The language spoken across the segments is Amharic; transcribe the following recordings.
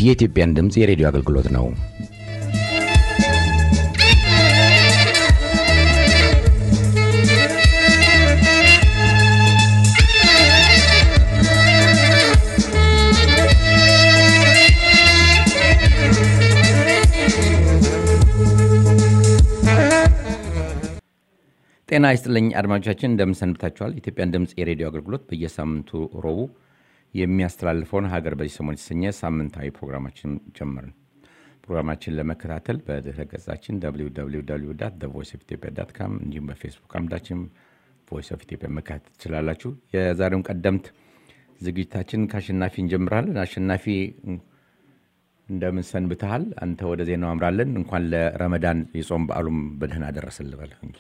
የኢትዮጵያን ድምፅ የሬዲዮ አገልግሎት ነው። ጤና ይስጥልኝ አድማጮቻችን፣ እንደምን ሰንብታችኋል? የኢትዮጵያን ድምፅ የሬዲዮ አገልግሎት በየሳምንቱ ረቡዕ የሚያስተላልፈውን ሀገር በዚህ ሰሞን የተሰኘ ሳምንታዊ ፕሮግራማችን ጀመርን። ፕሮግራማችን ለመከታተል በድረ ገጻችን ቮይስ ኦፍ ኢትዮጵያ ዳት ካም እንዲሁም በፌስቡክ አምዳችን ቮይስ ኦፍ ኢትዮጵያ መከታተል ትችላላችሁ። የዛሬውን ቀደምት ዝግጅታችን ከአሸናፊ እንጀምራለን። አሸናፊ እንደምን ሰንብተሃል? አንተ ወደ ዜናው አምራለን። እንኳን ለረመዳን የጾም በዓሉም በደህና ደረሰን ልበልህ እንጂ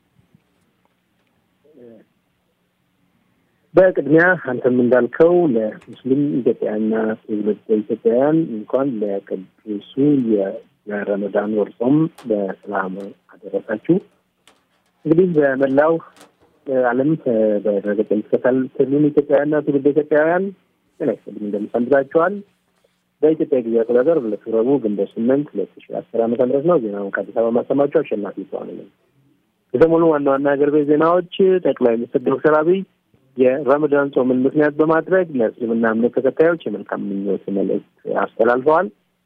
በቅድሚያ አንተም እንዳልከው ለሙስሊም ኢትዮጵያውያንና ትውልደ ኢትዮጵያውያን እንኳን ለቅዱሱ የረመዳን ወር ጾም በሰላም አደረሳችሁ። እንግዲህ በመላው ዓለም በድረገጽ የምትከታተሉን ኢትዮጵያውያንና ትውልደ ኢትዮጵያውያን ጤና ይስጥልኝ እንደምን ሰንብታችኋል? በኢትዮጵያ ጊዜ አቆጣጠር ዕለቱ ረቡዕ ግንቦት ስምንት ሁለት ሺ አስር ዓመተ ምህረት ነው። ዜናውን ከአዲስ አበባ ማሰማቸው አሸናፊ ተዋነ ነው። የሰሞኑ ዋና ዋና ሀገር ቤት ዜናዎች ጠቅላይ ሚኒስትር ዶክተር አብይ የረመዳን ጾምን ምክንያት በማድረግ ለእስልምና እምነት ተከታዮች የመልካም ምኞት መልእክት አስተላልፈዋል።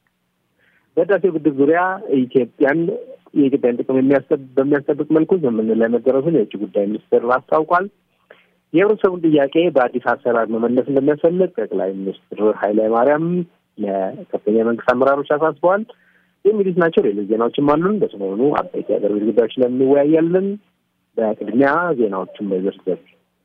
በህዳሴው ግድብ ዙሪያ ኢትዮጵያን የኢትዮጵያን ጥቅም በሚያስጠብቅ መልኩ ስምምነት ላይ መደረሱን የውጭ ጉዳይ ሚኒስትር አስታውቋል። የህብረተሰቡን ጥያቄ በአዲስ አሰራር መመለስ እንደሚያስፈልግ ጠቅላይ ሚኒስትር ኃይለ ማርያም ለከፍተኛ መንግስት አመራሮች አሳስበዋል። የሚሉት ናቸው። ሌሎች ዜናዎችም አሉን። በሰሞኑ አበይት የሀገር ቤት ጉዳዮች ላይ እንወያያለን። በቅድሚያ ዜናዎችን በዝርዝር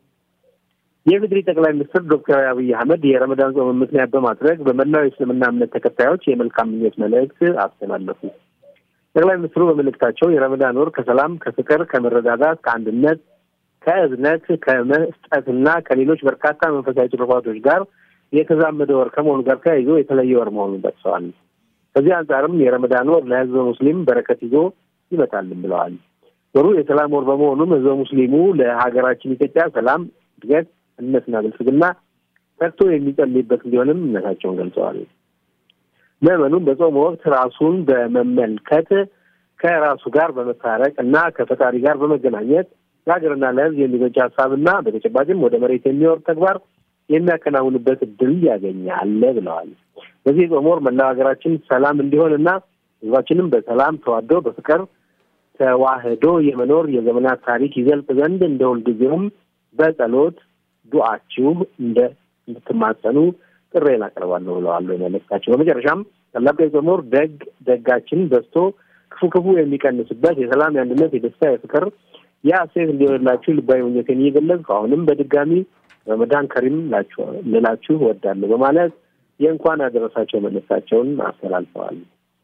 የኢፌዴሪ ጠቅላይ ሚኒስትር ዶክተር አብይ አህመድ የረመዳን ጾምን ምክንያት በማድረግ በመላው የእስልምና እምነት ተከታዮች የመልካም ምኞት መልእክት አስተላለፉ። ጠቅላይ ሚኒስትሩ በመልእክታቸው የረመዳን ወር ከሰላም፣ ከፍቅር፣ ከመረዳዳት፣ ከአንድነት፣ ከእዝነት፣ ከመስጠትና ከሌሎች በርካታ መንፈሳዊ ትሩፋቶች ጋር የተዛመደ ወር ከመሆኑ ጋር ተያይዞ የተለየ ወር መሆኑን ጠቅሰዋል። ከዚህ አንጻርም የረመዳን ወር ለህዝበ ሙስሊም በረከት ይዞ ይመጣልም ብለዋል። ወሩ የሰላም ወር በመሆኑም ህዝበ ሙስሊሙ ለሀገራችን ኢትዮጵያ ሰላም፣ እድገት እምነትና ብልጽግና ተግቶ የሚጸልይበት እንዲሆንም እምነታቸውን ገልጸዋል። ምዕመኑም በጾም ወቅት ራሱን በመመልከት ከራሱ ጋር በመታረቅ እና ከፈጣሪ ጋር በመገናኘት ለሀገርና ለህዝብ የሚበጅ ሀሳብና በተጨባጭም ወደ መሬት የሚወርድ ተግባር የሚያከናውንበት እድል ያገኛል ብለዋል። በዚህ የጾም ወር መላው ሀገራችን ሰላም እንዲሆን እና ህዝባችንም በሰላም ተዋዶ በፍቅር ተዋህዶ የመኖር የዘመናት ታሪክ ይዘልቅ ዘንድ እንደ ሁልጊዜውም በጸሎት ዱዓችሁ እንደ እንድትማጸኑ ጥሬን አቀርባለሁ ብለዋል መልእክታቸው። በመጨረሻም ታላቁ የጾም ወር ደግ ደጋችን በዝቶ ክፉ ክፉ የሚቀንስበት የሰላም፣ የአንድነት፣ የደስታ፣ የፍቅር የሐሴት እንዲሆንላችሁ ልባዊ ምኞቴን እየገለጽኩ አሁንም በድጋሚ ረመዳን ከሪም ልላችሁ እወዳለሁ በማለት የእንኳን አደረሳቸው መልእክታቸውን አስተላልፈዋል።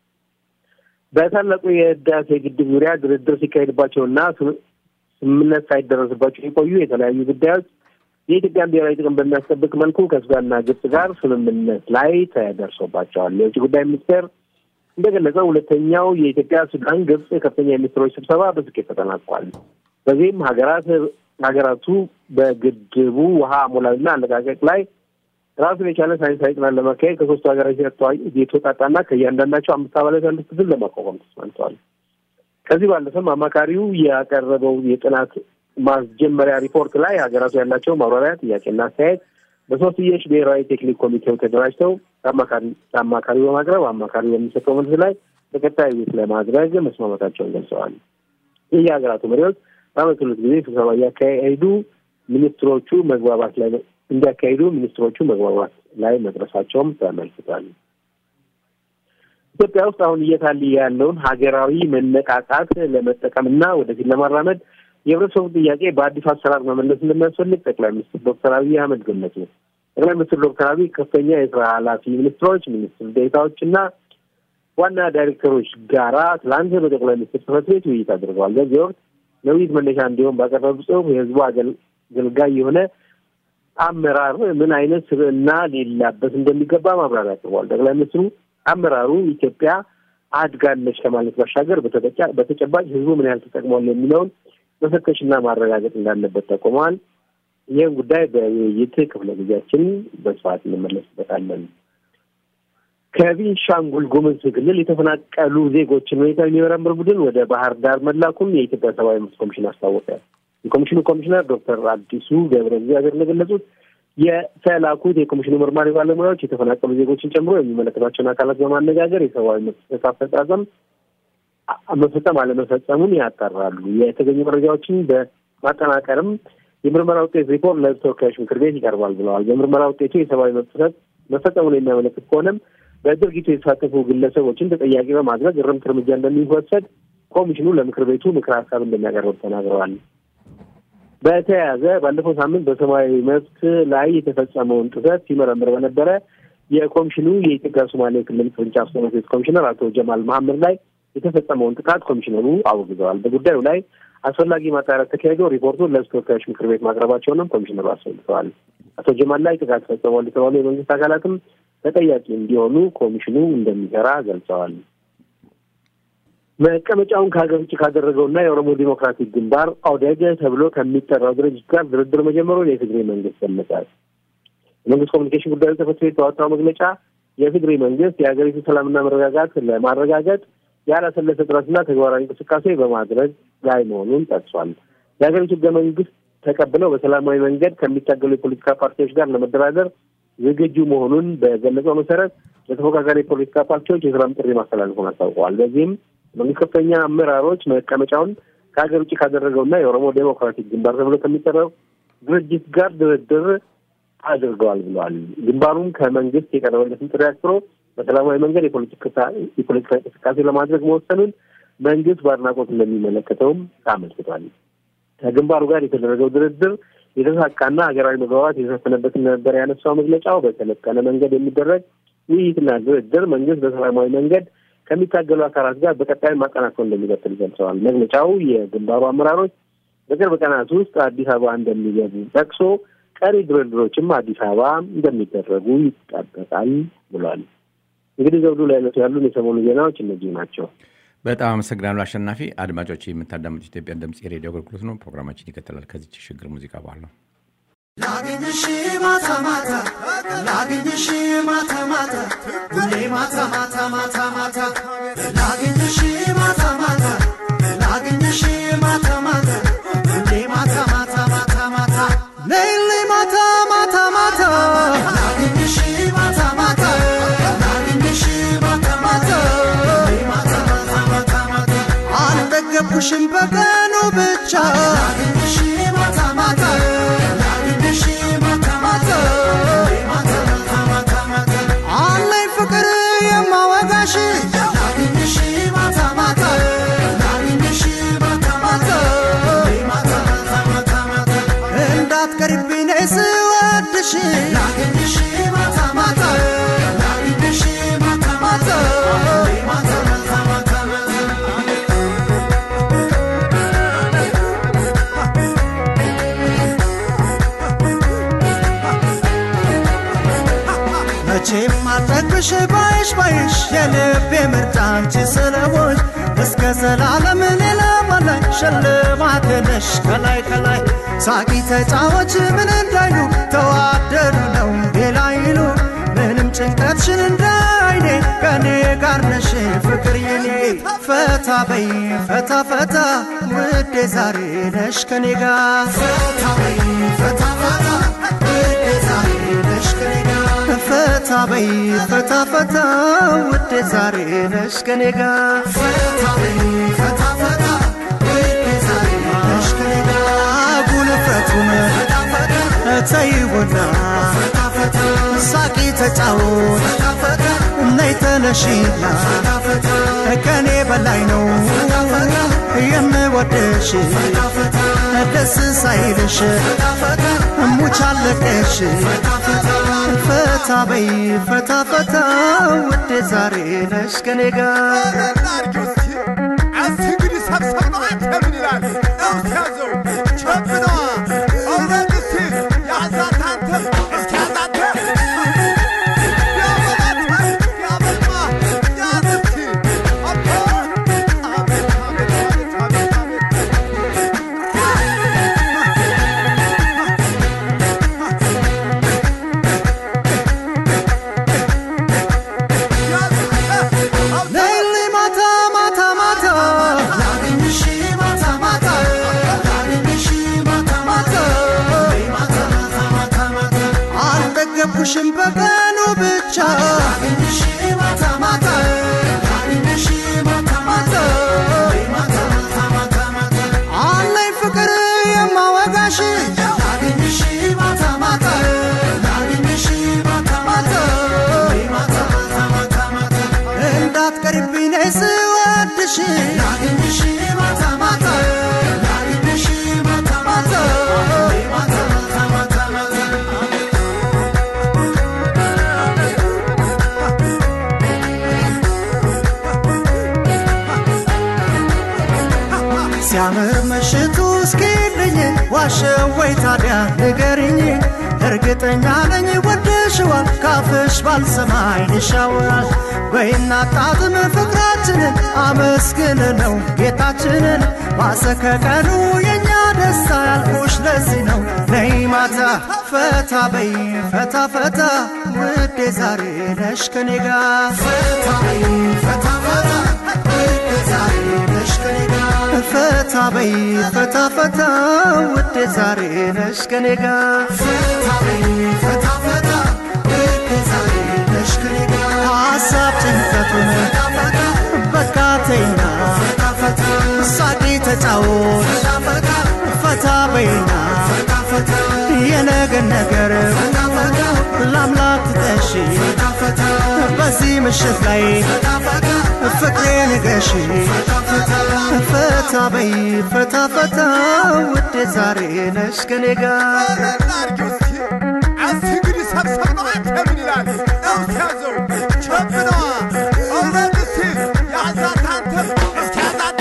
በታላቁ የህዳሴ ግድብ ዙሪያ ድርድር ሲካሄድባቸውና ስምምነት ሳይደረስባቸው የቆዩ የተለያዩ ጉዳዮች የኢትዮጵያን ብሔራዊ ጥቅም በሚያስጠብቅ መልኩ ከሱዳንና ግብጽ ጋር ስምምነት ላይ ተደርሶባቸዋል። የውጭ ጉዳይ ሚኒስቴር እንደገለጸው ሁለተኛው የኢትዮጵያ ሱዳን፣ ግብጽ ከፍተኛ የሚኒስትሮች ስብሰባ በስኬት ተጠናቋል። በዚህም ሀገራት ሀገራቱ በግድቡ ውሃ አሞላልና አለቃቀቅ ላይ ራሱን የቻለ ሳይንሳዊ ጥናት ለማካሄድ ከሶስቱ ሀገራት የተወጣጣና ከእያንዳንዳቸው አምስት አባላት ያሉት ክፍል ለማቋቋም ተስማምተዋል። ከዚህ ባለፈም አማካሪው ያቀረበው የጥናት ማስጀመሪያ ሪፖርት ላይ ሀገራቱ ያላቸው ማብራሪያ፣ ጥያቄና አስተያየት በሶስትዮሽ ብሔራዊ ቴክኒክ ኮሚቴው ተደራጅተው ለአማካሪው በማቅረብ አማካሪው በሚሰጠው መልስ ላይ በቀጣይ ውይይት ለማድረግ መስማማታቸውን ገልጸዋል። ይህ የሀገራቱ መሪዎች በዓመት ሁለት ጊዜ ስብሰባ እያካሄዱ ሚኒስትሮቹ መግባባት ላይ እንዲያካሂዱ ሚኒስትሮቹ መግባባት ላይ መድረሳቸውም ተመልክቷል። ኢትዮጵያ ውስጥ አሁን እየታየ ያለውን ሀገራዊ መነቃቃት ለመጠቀምና ወደፊት ለማራመድ የህብረተሰቡ ጥያቄ በአዲስ አሰራር መመለስ እንደሚያስፈልግ ጠቅላይ ሚኒስትር ዶክተር አብይ አህመድ ገለጹ። ጠቅላይ ሚኒስትር ዶክተር አብይ ከፍተኛ የስራ ኃላፊ ሚኒስትሮች፣ ሚኒስትር ዴኤታዎች እና ዋና ዳይሬክተሮች ጋራ ትላንት በጠቅላይ ሚኒስትር ጽሕፈት ቤት ውይይት አድርገዋል። በዚህ ወቅት ለውይይት መነሻ እንዲሆን ባቀረቡ ጽሁፍ የህዝቡ አገልጋይ የሆነ አመራር ምን አይነት ስብዕና ሊላበስ እንደሚገባ ማብራሪያ አቅርበዋል። ጠቅላይ ሚኒስትሩ አመራሩ ኢትዮጵያ አድጋለች ከማለት ባሻገር በተጨባጭ ህዝቡ ምን ያህል ተጠቅሟል የሚለውን መፈተሽና ማረጋገጥ እንዳለበት ጠቁመዋል። ይህም ጉዳይ በውይይት ክፍለ ጊዜያችን በስፋት እንመለስበታለን። ከቤንሻንጉል ጉሙዝ ክልል የተፈናቀሉ ዜጎችን ሁኔታ የሚመረምር ቡድን ወደ ባህር ዳር መላኩን የኢትዮጵያ ሰብአዊ መብት ኮሚሽን አስታወቀ። የኮሚሽኑ ኮሚሽነር ዶክተር አዲሱ ገብረ እግዚአብሔር እንደገለጹት የተላኩት የኮሚሽኑ መርማሪ ባለሙያዎች የተፈናቀሉ ዜጎችን ጨምሮ የሚመለከታቸውን አካላት በማነጋገር የሰብአዊ መብት አፈጻጸም መፈጸም አለመፈጸሙን ያጣራሉ። የተገኙ መረጃዎችን በማጠናቀርም የምርመራ ውጤት ሪፖርት ለሕዝብ ተወካዮች ምክር ቤት ይቀርባል ብለዋል። በምርመራ ውጤቱ የሰብአዊ መብት ጥሰት መፈጸሙን የሚያመለክት ከሆነም በድርጊቱ የተሳተፉ ግለሰቦችን ተጠያቂ በማድረግ እርምት እርምጃ እንደሚወሰድ ኮሚሽኑ ለምክር ቤቱ ምክር ሀሳብ እንደሚያቀርብ ተናግረዋል። በተያያዘ ባለፈው ሳምንት በሰብአዊ መብት ላይ የተፈጸመውን ጥሰት ሲመረምር በነበረ የኮሚሽኑ የኢትዮጵያ ሶማሌ ክልል ቅርንጫፍ ጽሕፈት ቤት ኮሚሽነር አቶ ጀማል መሐመድ ላይ የተፈጸመውን ጥቃት ኮሚሽነሩ አውግዘዋል። በጉዳዩ ላይ አስፈላጊ ማጣራት ተካሂዶ ሪፖርቱን ለሕዝብ ተወካዮች ምክር ቤት ማቅረባቸውንም ኮሚሽነሩ አስረድተዋል። አቶ ጀማል ላይ ጥቃት ፈጽመዋል የተባሉ የመንግስት አካላትም ተጠያቂ እንዲሆኑ ኮሚሽኑ እንደሚሰራ ገልጸዋል። መቀመጫውን ከሀገር ውጭ ካደረገውና የኦሮሞ ዴሞክራቲክ ግንባር ኦዴግ ተብሎ ከሚጠራው ድርጅት ጋር ድርድር መጀመሩን የትግሬ መንግስት ገለጸ። የመንግስት ኮሚኒኬሽን ጉዳዮች ጽሕፈት ቤት ባወጣው መግለጫ የትግሬ መንግስት የሀገሪቱ ሰላምና መረጋጋት ለማረጋገጥ ያላሰለሰ ጥረትና ተግባራዊ እንቅስቃሴ በማድረግ ላይ መሆኑን ጠቅሷል። የሀገሪቱ ህገ መንግስት ተቀብለው በሰላማዊ መንገድ ከሚታገሉ የፖለቲካ ፓርቲዎች ጋር ለመደራደር ዝግጁ መሆኑን በገለጸው መሰረት ለተፎካካሪ የፖለቲካ ፓርቲዎች የሰላም ጥሪ ማስተላለፉን አስታውቀዋል። በዚህም መንግስት ከፍተኛ አመራሮች መቀመጫውን ከሀገር ውጭ ካደረገውና የኦሮሞ ዴሞክራቲክ ግንባር ተብሎ ከሚጠራው ድርጅት ጋር ድርድር አድርገዋል ብለዋል። ግንባሩም ከመንግስት የቀረበለትን ጥሪ አክብሮ በሰላማዊ መንገድ የፖለቲካ እንቅስቃሴ ለማድረግ መወሰኑን መንግስት በአድናቆት እንደሚመለከተውም አመልክቷል። ከግንባሩ ጋር የተደረገው ድርድር የተሳካና ሀገራዊ መግባባት የተሰፈነበት እንደነበረ ያነሳው መግለጫው በሰለጠነ መንገድ የሚደረግ ውይይትና ድርድር መንግስት በሰላማዊ መንገድ ከሚታገሉ አካላት ጋር በቀጣይ ማጠናከር እንደሚቀጥል ገልጸዋል። መግለጫው የግንባሩ አመራሮች በቅርብ ቀናት ውስጥ አዲስ አበባ እንደሚገቡ ጠቅሶ ቀሪ ድርድሮችም አዲስ አበባ እንደሚደረጉ ይጠበቃል ብሏል። እንግዲህ ዘውዱ ለዕለቱ ያሉን የሰሞኑ ዜናዎች እነዚህ ናቸው። በጣም አመሰግናለሁ አሸናፊ። አድማጮች የምታዳምጡ ኢትዮጵያ ድምጽ የሬዲዮ አገልግሎት ነው። ፕሮግራማችን ይቀጥላል ከዚች ሽግር ሙዚቃ በኋላ ነው። ላግኝሽ ማታ ማታ ላግኝሽ ማታ ማታ ሁሌ ማታ ማታ ማታ ማታ ላግኝሽ ማታ ማታ ላግኝሽ ማታ ማታ ሁሌ ማታ ማታ ማታ ማታ ሌሊ ማታ ማታ ማታ ላግኝሽ ማታ ማታ ላግኝሽ ማታ ማታ ሁሌ ማታ ማታ ማታ ማታ አልጠገብኩሽም በቀኑ ብቻ ላግኝሽ ማታ ማታ ላግኝሽ ማታ ማታ ማታ ማታ ማታ ማታ አለኝ ፍቅር የማወጋሽ ላግኝሽ ማታ ማታ ላግኝሽ ማታ ማታ ማታ ማታ ማታ ማታ እንዳትቀርብኝ ነይ ስወድሽ ላግኝሽ ማታ ማታ ላግኝሽ ማታ ማታ ማታ ማታ ማታ ማታ መቼም አልጠግብሽ ባይሽ ባይሽ የልቤ ምርጫ አንቺ ስለሆንሽ እስከ ዘላለም ሌላ ማላይ ሽልማቴ ነሽ ከላይ ከላይ ሳቂ ተጫዎች ምን እንዳይሉ ተዋደዱ ነው ሌላ ይሉ ምንም ጭንቀትሽን እንዳይኔ ከኔ ጋር ነሽ ፍቅር የኔ ፈታ በይ ፈታ ፈታ ውዴ ዛሬ ነሽ ከኔ ጋር ፈታ በይ ፈታ ፈታ ውዴ ዛሬ ነሽ ከኔ ጋር ፈታ በይ ፈታ ፈታ ውዴ ዛሬ ነሽ ከኔ ጋር ፈታ በይ ፈታ ፈታ ውዴ ዛሬ ነሽ ከኔ ጋር አጉል ፍረቱን ተይውና ሳቂ ተጫወት ነይ ተነሺና ከኔ በላይ ነው የምወደሽ ደስ ሳይልሽ ሙች አለቀሽ ፈታ በይ ፈታ ፈታ ውዴ ዛሬ ነሽ ከኔ ጋር እንግዲህ ሰብሰብ ነው አንተ ምን ይላል ያዘው ቸብነዋ እውነት እስቲ ያዛት አንተ እስኪ ያዛት ያበላት ያበልማ ያዝ እስቲ አቦ አቤት አቤት አቤት አቤት አቤት አላገኝሽም በቀኑ ብቻ ላገኝሽ ማታ ማታ ላገኝሽ ማታ ማታ ማታ ማታ ማታ አለኝ ፍቅር የማወጋሽ ላገኝሽ ማታ ማታ ላገኝሽ ማታ ማታ ማታ ማታ ማታ እንዳትቀሪብኝ ነይ ስወድሽ ላገኝሽ ማታ ማታ ላገኝሽ ማታ ማታ ማታ ማታ ማታ ሲያምር ምሽቱ እስኪልኝ ዋሸው ወይ ታዲያ ንገርኝ እርግጠኛ ነኝ ወደሽዋል ካፍሽ ባልሰማ አይንሻወራል በይና ጣጥም ፍቅራችንን አመስግን ነው ጌታችንን ማሰከቀኑ የእኛ ደስታ ያልኩሽ ለዚህ ነው ነይ ማታ ፈታ በይ ፈታ ፈታ ውዴ ዛሬ ነሽ ከኔ ጋር ፈታ በይ ፈታ ፈታ ውዴ ዛሬ ነሽ ከኔ ጋር ፈታ በይ ፈታ ፈታ ውዴ ዛሬ ነሽ ከኔ ጋር ፈታ በይ ፈታ ፈታ ውዴ ዛሬ ነሽ ከኔ ጋር ሀሳብ ጭንቀቱን በቃ ተይና ሳቂ ተጫወት ፈታ በይና የነገን ነገር ለአምላክ ትጠሺ በዚህ ምሽት ላይ ፍቅሬ ንገሺ ፈታ በይ ፈታ ፈታ ውዴ ዛሬ ነሽ ከኔ ጋር አርጊው እስኪ እስኪ እንግዲህ ሰብሰብ ነው አንተ ምን ይላል እስኪ ያዘው ቸብ ነዋ እውነት እስኪ ያዛት አንተ እስኪ ያዛት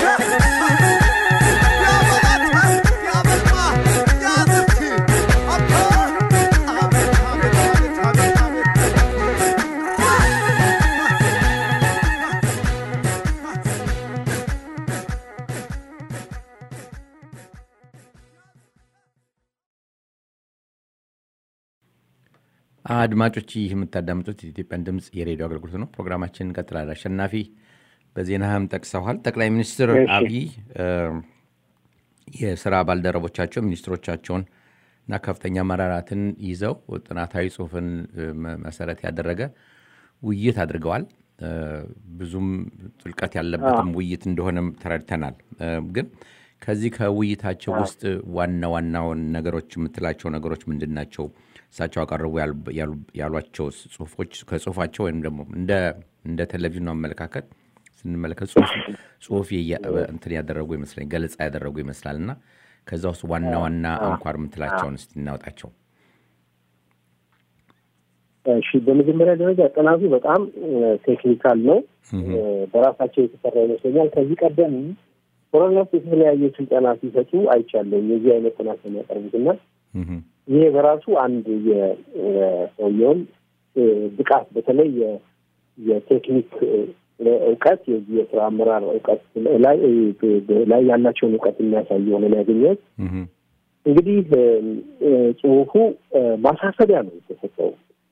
ያበላት ያበልማ ያዝ እስኪ አባ አቤት አቤት አቤት አቤት አድማጮች ይህ የምታዳምጡት የኢትዮጵያን ድምፅ የሬዲዮ አገልግሎት ነው። ፕሮግራማችን እንቀጥላል። አሸናፊ በዜናህም ጠቅሰዋል። ጠቅላይ ሚኒስትር እሺ። አብይ እ፣ የስራ ባልደረቦቻቸው ሚኒስትሮቻቸውን እና ከፍተኛ አመራራትን ይዘው ጥናታዊ ጽሁፍን እ፣ መ- መሰረት ያደረገ ውይይት አድርገዋል። እ፣ ብዙም ጥልቀት ያለበትም ውይይት እንደሆነም ተረድተናል። እ፣ ግን ከዚህ ከውይይታቸው ውስጥ ዋና ዋናውን ነገሮች የምትላቸው ነገሮች ምንድን ናቸው? እሳቸው አቀረቡ ያሉ- ያሉ- ያሏቸው ጽሁፎች ከጽሁፋቸው ወይም ደግሞ እንደ እንደ ቴሌቪዥኑ አመለካከት ስንመለከት ጽሁፍ ጽሁፍ የየ- እንትን ያደረጉ ይመስለኝ ገለጻ ያደረጉ ይመስላል እና ከዛ ውስጥ ዋና ዋና አንኳር የምትላቸውን እስቲ እናውጣቸው። እሺ በመጀመሪያ ደረጃ ጥናቱ በጣም ቴክኒካል ነው። በራሳቸው የተሰራ ይመስለኛል። ከዚህ ቀደም ኮሮና ውስጥ የተለያየ ስልጠና ሲሰጡ አይቻለሁ። የዚህ አይነት ጥናት የሚያቀርቡት እና እህም፣ ይሄ በራሱ አንድ የሰውየውን ብቃት በተለይ የ- የቴክኒክ እውቀት የዚህ የስራ አመራር እውቀት ላይ ላይ ያላቸውን እውቀት የሚያሳይ የሆነ ነው ያገኘሁት። እህም፣ እንግዲህ እ፣ ጽሁፉ እ፣ ማሳሰቢያ ነው የተሰጠው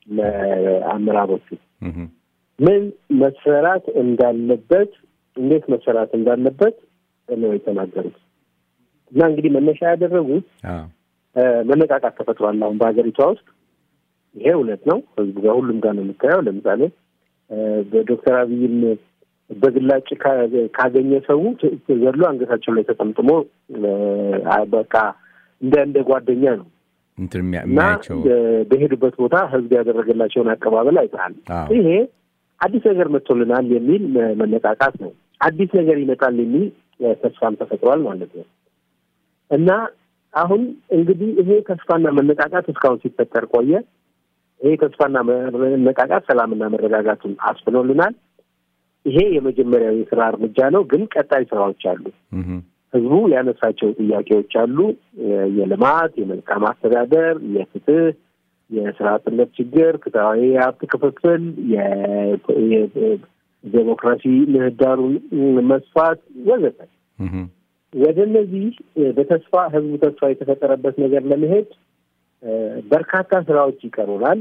ለአመራሮቹ እህም፣ ምን መሰራት እንዳለበት እንዴት መሰራት እንዳለበት ነው የተናገሩት እና እንግዲህ መነሻ ያደረጉት አዎ፣ እ፣ መነቃቃት ተፈጥሯል አሁን በሀገሪቷ ውስጥ ይሄ እውነት ነው። ህዝቡ ጋር ሁሉም ጋር ነው የምታየው። ለምሳሌ እ፣ በዶክተር አብይን በግላጭ ካ- ካገኘ ሰው ት- ዘሎ አንገታቸው ላይ ተጠምጥሞ እ፣ በቃ እንደ እንደ ጓደኛ ነው እንትን የሚያ- እና የሚያያቸው እ፣ በሄዱበት ቦታ ህዝብ ያደረገላቸውን አቀባበል አይተሃል። አዎ፣ ይሄ አዲስ ነገር መጥቶልናል የሚል መ- መነቃቃት ነው። አዲስ ነገር ይመጣል የሚል እ፣ ተስፋም ተፈጥሯል ማለት ነው እና አሁን እንግዲህ ይሄ ተስፋና መነቃቃት እስካሁን ሲፈጠር ቆየ። ይሄ ተስፋና መነቃቃት ሰላምና መረጋጋቱን አስፍኖልናል። ይሄ የመጀመሪያው የስራ እርምጃ ነው። ግን ቀጣይ ስራዎች አሉ። እህም፣ ህዝቡ ያነሳቸው ጥያቄዎች አሉ። የ- የልማት፣ የመልካም አስተዳደር፣ የፍትህ፣ የስራ አጥነት ችግር፣ ፍትሐዊ የሀብት ክፍፍል፣ የ- የ- ዴሞክራሲ ምህዳሩን መስፋት ወዘተ እህም፣ ወደ እነዚህ እ፣ በተስፋ ህዝቡ ተስፋ የተፈጠረበት ነገር ለመሄድ እ፣ በርካታ ስራዎች ይቀሩናል።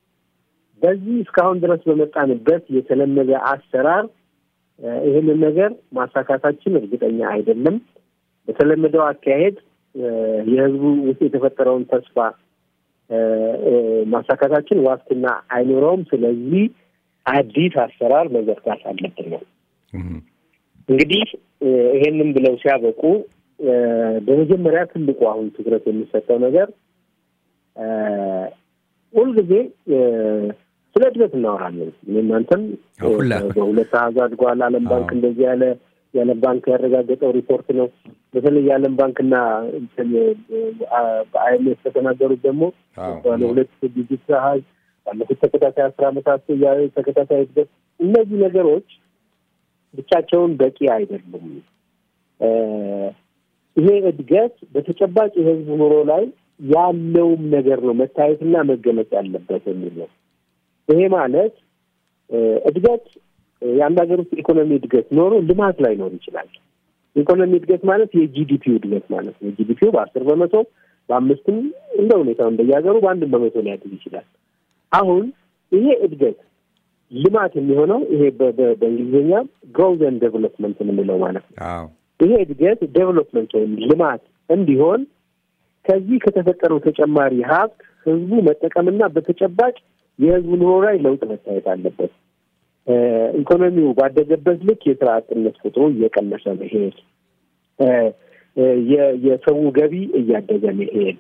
በዚህ እስካሁን ድረስ በመጣንበት የተለመደ አሰራር እ፣ ይህንን ነገር ማሳካታችን እርግጠኛ አይደለም። በተለመደው አካሄድ እ፣ የህዝቡ ውስጥ የተፈጠረውን ተስፋ ማሳካታችን ዋስትና አይኖረውም። ስለዚህ አዲስ አሰራር መዘርጋት አለብን ነው እንግዲህ ይሄንን ብለው ሲያበቁ በመጀመሪያ ትልቁ አሁን ትኩረት የሚሰጠው ነገር ሁልጊዜ ስለ እድገት እናወራለን። እናንተም በሁለት አሃዝ አድጓል። ዓለም ባንክ እንደዚህ ያለ የዓለም ባንክ ያረጋገጠው ሪፖርት ነው። በተለይ የዓለም ባንክና በአይኤምኤፍ ከተናገሩት ደግሞ ባለ ሁለት ዲጂት አሃዝ ባለፉት ተከታታይ አስር ዓመታት ተከታታይ እድገት እነዚህ ነገሮች ብቻቸውን በቂ አይደሉም። ይሄ እድገት በተጨባጭ የህዝቡ ኑሮ ላይ ያለውም ነገር ነው መታየትና መገለጽ ያለበት የሚል ነው። ይሄ ማለት እድገት የአንድ ሀገር ውስጥ ኢኮኖሚ እድገት ኖሮ ልማት ላይኖር ይችላል። ኢኮኖሚ እድገት ማለት የጂዲፒው እድገት ማለት ነው። ጂዲፒው በአስር በመቶ በአምስትም እንደ ሁኔታው እንደየሀገሩ በአንድም በመቶ ሊያድግ ይችላል። አሁን ይሄ እድገት ልማት የሚሆነው ይሄ በእንግሊዝኛ ግሮውዝ ኤንድ ዴቨሎፕመንት የምንለው ማለት ነው። ይሄ እድገት ዴቨሎፕመንት ወይም ልማት እንዲሆን ከዚህ ከተፈጠረው ተጨማሪ ሀብት ህዝቡ መጠቀምና በተጨባጭ የህዝቡ ኑሮ ላይ ለውጥ መታየት አለበት። ኢኮኖሚው ባደገበት ልክ የስራ አጥነት ቁጥሩ እየቀነሰ መሄድ፣ የሰው ገቢ እያደገ መሄድ፣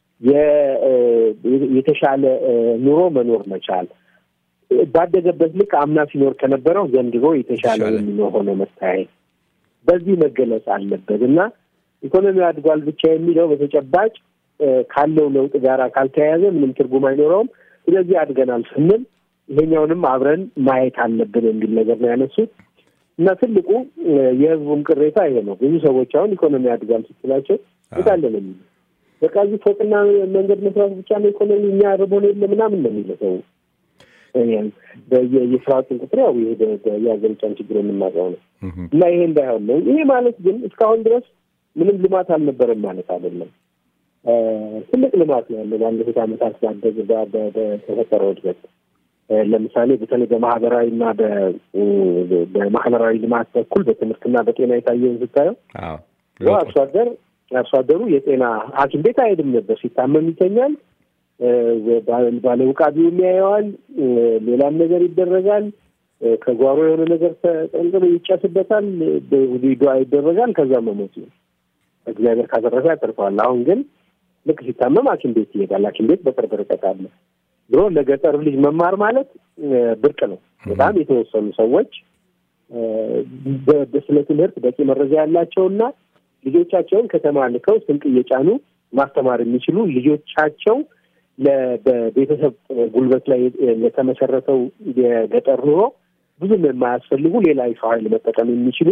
የተሻለ ኑሮ መኖር መቻል ባደገበት ልክ አምና ሲኖር ከነበረው ዘንድሮ የተሻለ የሚኖር ሆኖ መታየት በዚህ መገለጽ አለበት እና ኢኮኖሚው አድጓል ብቻ የሚለው በተጨባጭ ካለው ለውጥ ጋር ካልተያያዘ ምንም ትርጉም አይኖረውም። ስለዚህ አድገናል ስንል ይሄኛውንም አብረን ማየት አለብን የሚል ነገር ነው ያነሱት እና ትልቁ የህዝቡም ቅሬታ ይሄ ነው። ብዙ ሰዎች አሁን ኢኮኖሚ አድጓል ስትላቸው የታለ ነው የሚሉ በቃ እዚህ ፎቅና መንገድ መስራት ብቻ ነው ኢኮኖሚ እኛ ርቦን የለ ምናምን ነው የሚለው ሰው የስርዓቱን ቁጥር ያው ይሄ የሀገሪቷን ችግር የምናውቀው ነው እና ይሄ እንዳይሆን ነው። ይሄ ማለት ግን እስካሁን ድረስ ምንም ልማት አልነበረም ማለት አይደለም። ትልቅ ልማት ነው ያለው ባለፉት ዓመታት ባደግ በተፈጠረው እድገት። ለምሳሌ በተለይ በማህበራዊ እና በማህበራዊ ልማት በኩል በትምህርትና በጤና የታየውን ስታየው አርሶ አደር አርሶ አደሩ የጤና ሐኪም ቤት አይሄድም ነበር። ሲታመም ይተኛል። ባለ ውቃቢው የሚያየዋል። ሌላም ነገር ይደረጋል። ከጓሮ የሆነ ነገር ተጠንቅሎ ይጨስበታል። ዱዓ ይደረጋል። ከዛ መሞት ነው። እግዚአብሔር ካተረፈ ያተርፈዋል። አሁን ግን ልክ ሲታመም ሐኪም ቤት ይሄዳል። ሐኪም ቤት በቅርብ ርቀት አለ። ድሮ ለገጠር ልጅ መማር ማለት ብርቅ ነው። በጣም የተወሰኑ ሰዎች ስለ ትምህርት በቂ መረጃ ያላቸውና ልጆቻቸውን ከተማ ልከው ስንቅ እየጫኑ ማስተማር የሚችሉ ልጆቻቸው በቤተሰብ ጉልበት ላይ የተመሰረተው የገጠር ኑሮ ብዙም የማያስፈልጉ ሌላ የሰው ኃይል መጠቀም የሚችሉ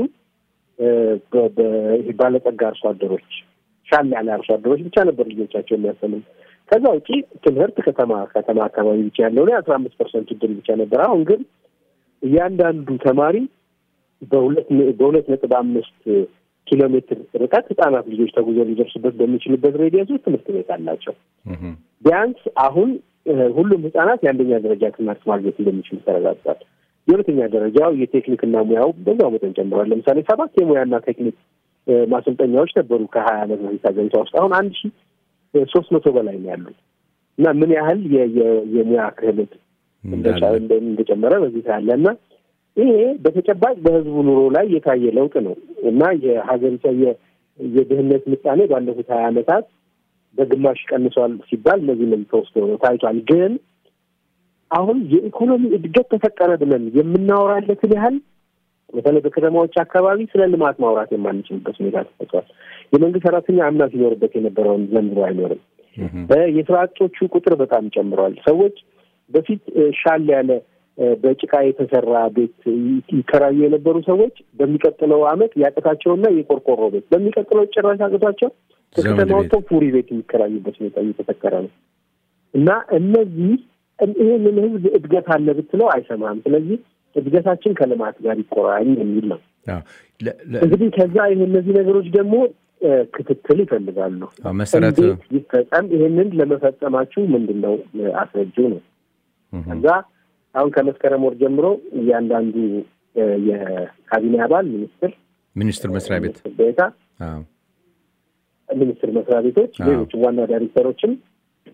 ባለጸጋ አርሶ አደሮች፣ ሻል ያለ አርሶ አደሮች ብቻ ነበር ልጆቻቸው የሚያስተምሩ። ከዛ ውጪ ትምህርት ከተማ ከተማ አካባቢ ብቻ ያለው ላይ አስራ አምስት ፐርሰንት እድል ብቻ ነበር። አሁን ግን እያንዳንዱ ተማሪ በሁለት በሁለት ነጥብ አምስት ኪሎ ሜትር ርቀት ህጻናት ልጆች ተጉዞ ሊደርሱበት በሚችሉበት ሬዲየስ ውስጥ ትምህርት ቤት አላቸው። ቢያንስ አሁን ሁሉም ህጻናት የአንደኛ ደረጃ ትምህርት ማግኘት እንደሚችሉ ተረጋግጧል። የሁለተኛ ደረጃው የቴክኒክና ሙያው በዛው መጠን ጨምሯል። ለምሳሌ ሰባት የሙያና ቴክኒክ ማሰልጠኛዎች ነበሩ ከሀያ ዓመት በፊት ሀገሪቷ ውስጥ አሁን አንድ ሺ ሶስት መቶ በላይ ነው ያሉት እና ምን ያህል የሙያ ክህሎት እንደጨመረ በዚህ ታያለ እና ይሄ በተጨባጭ በህዝቡ ኑሮ ላይ የታየ ለውጥ ነው እና የሀገሪቷ የድህነት ምጣኔ ባለፉት ሀያ ዓመታት በግማሽ ቀንሷል ሲባል እነዚህ እነዚህ ተወስዶ ነው ታይቷል። ግን አሁን የኢኮኖሚ እድገት ተፈጠረ ብለን የምናወራለትን ያህል በተለይ በከተማዎች አካባቢ ስለ ልማት ማውራት የማንችልበት ሁኔታ ተፈጥሯል። የመንግስት ሰራተኛ አምና ሲኖርበት የነበረውን ዘንድሮ አይኖርም። የስራ አጦቹ ቁጥር በጣም ጨምሯል። ሰዎች በፊት ሻል ያለ በጭቃ የተሰራ ቤት ይከራዩ የነበሩ ሰዎች በሚቀጥለው አመት ያቅታቸውና የቆርቆሮ ቤት በሚቀጥለው ጭራሽ አቅቷቸው ከከተማ ወጥተው ፉሪ ቤት የሚከራዩበት ሁኔታ እየተፈጠረ ነው እና እነዚህ ይህንን ህዝብ እድገት አለ ብትለው አይሰማም። ስለዚህ እድገታችን ከልማት ጋር ይቆራኝ የሚል ነው። እንግዲህ ከዛ ይህ እነዚህ ነገሮች ደግሞ ክትትል ይፈልጋሉ። መሰረት እንዴት ይፈጸም? ይህንን ለመፈጸማችሁ ምንድን ነው አስረጁ ነው። ከዛ አሁን ከመስከረም ወር ጀምሮ እያንዳንዱ የካቢኔ አባል ሚኒስትር ሚኒስትር መስሪያ ቤት ቤታ ሚኒስትር መስሪያ ቤቶች፣ ሌሎች ዋና ዳይሬክተሮችም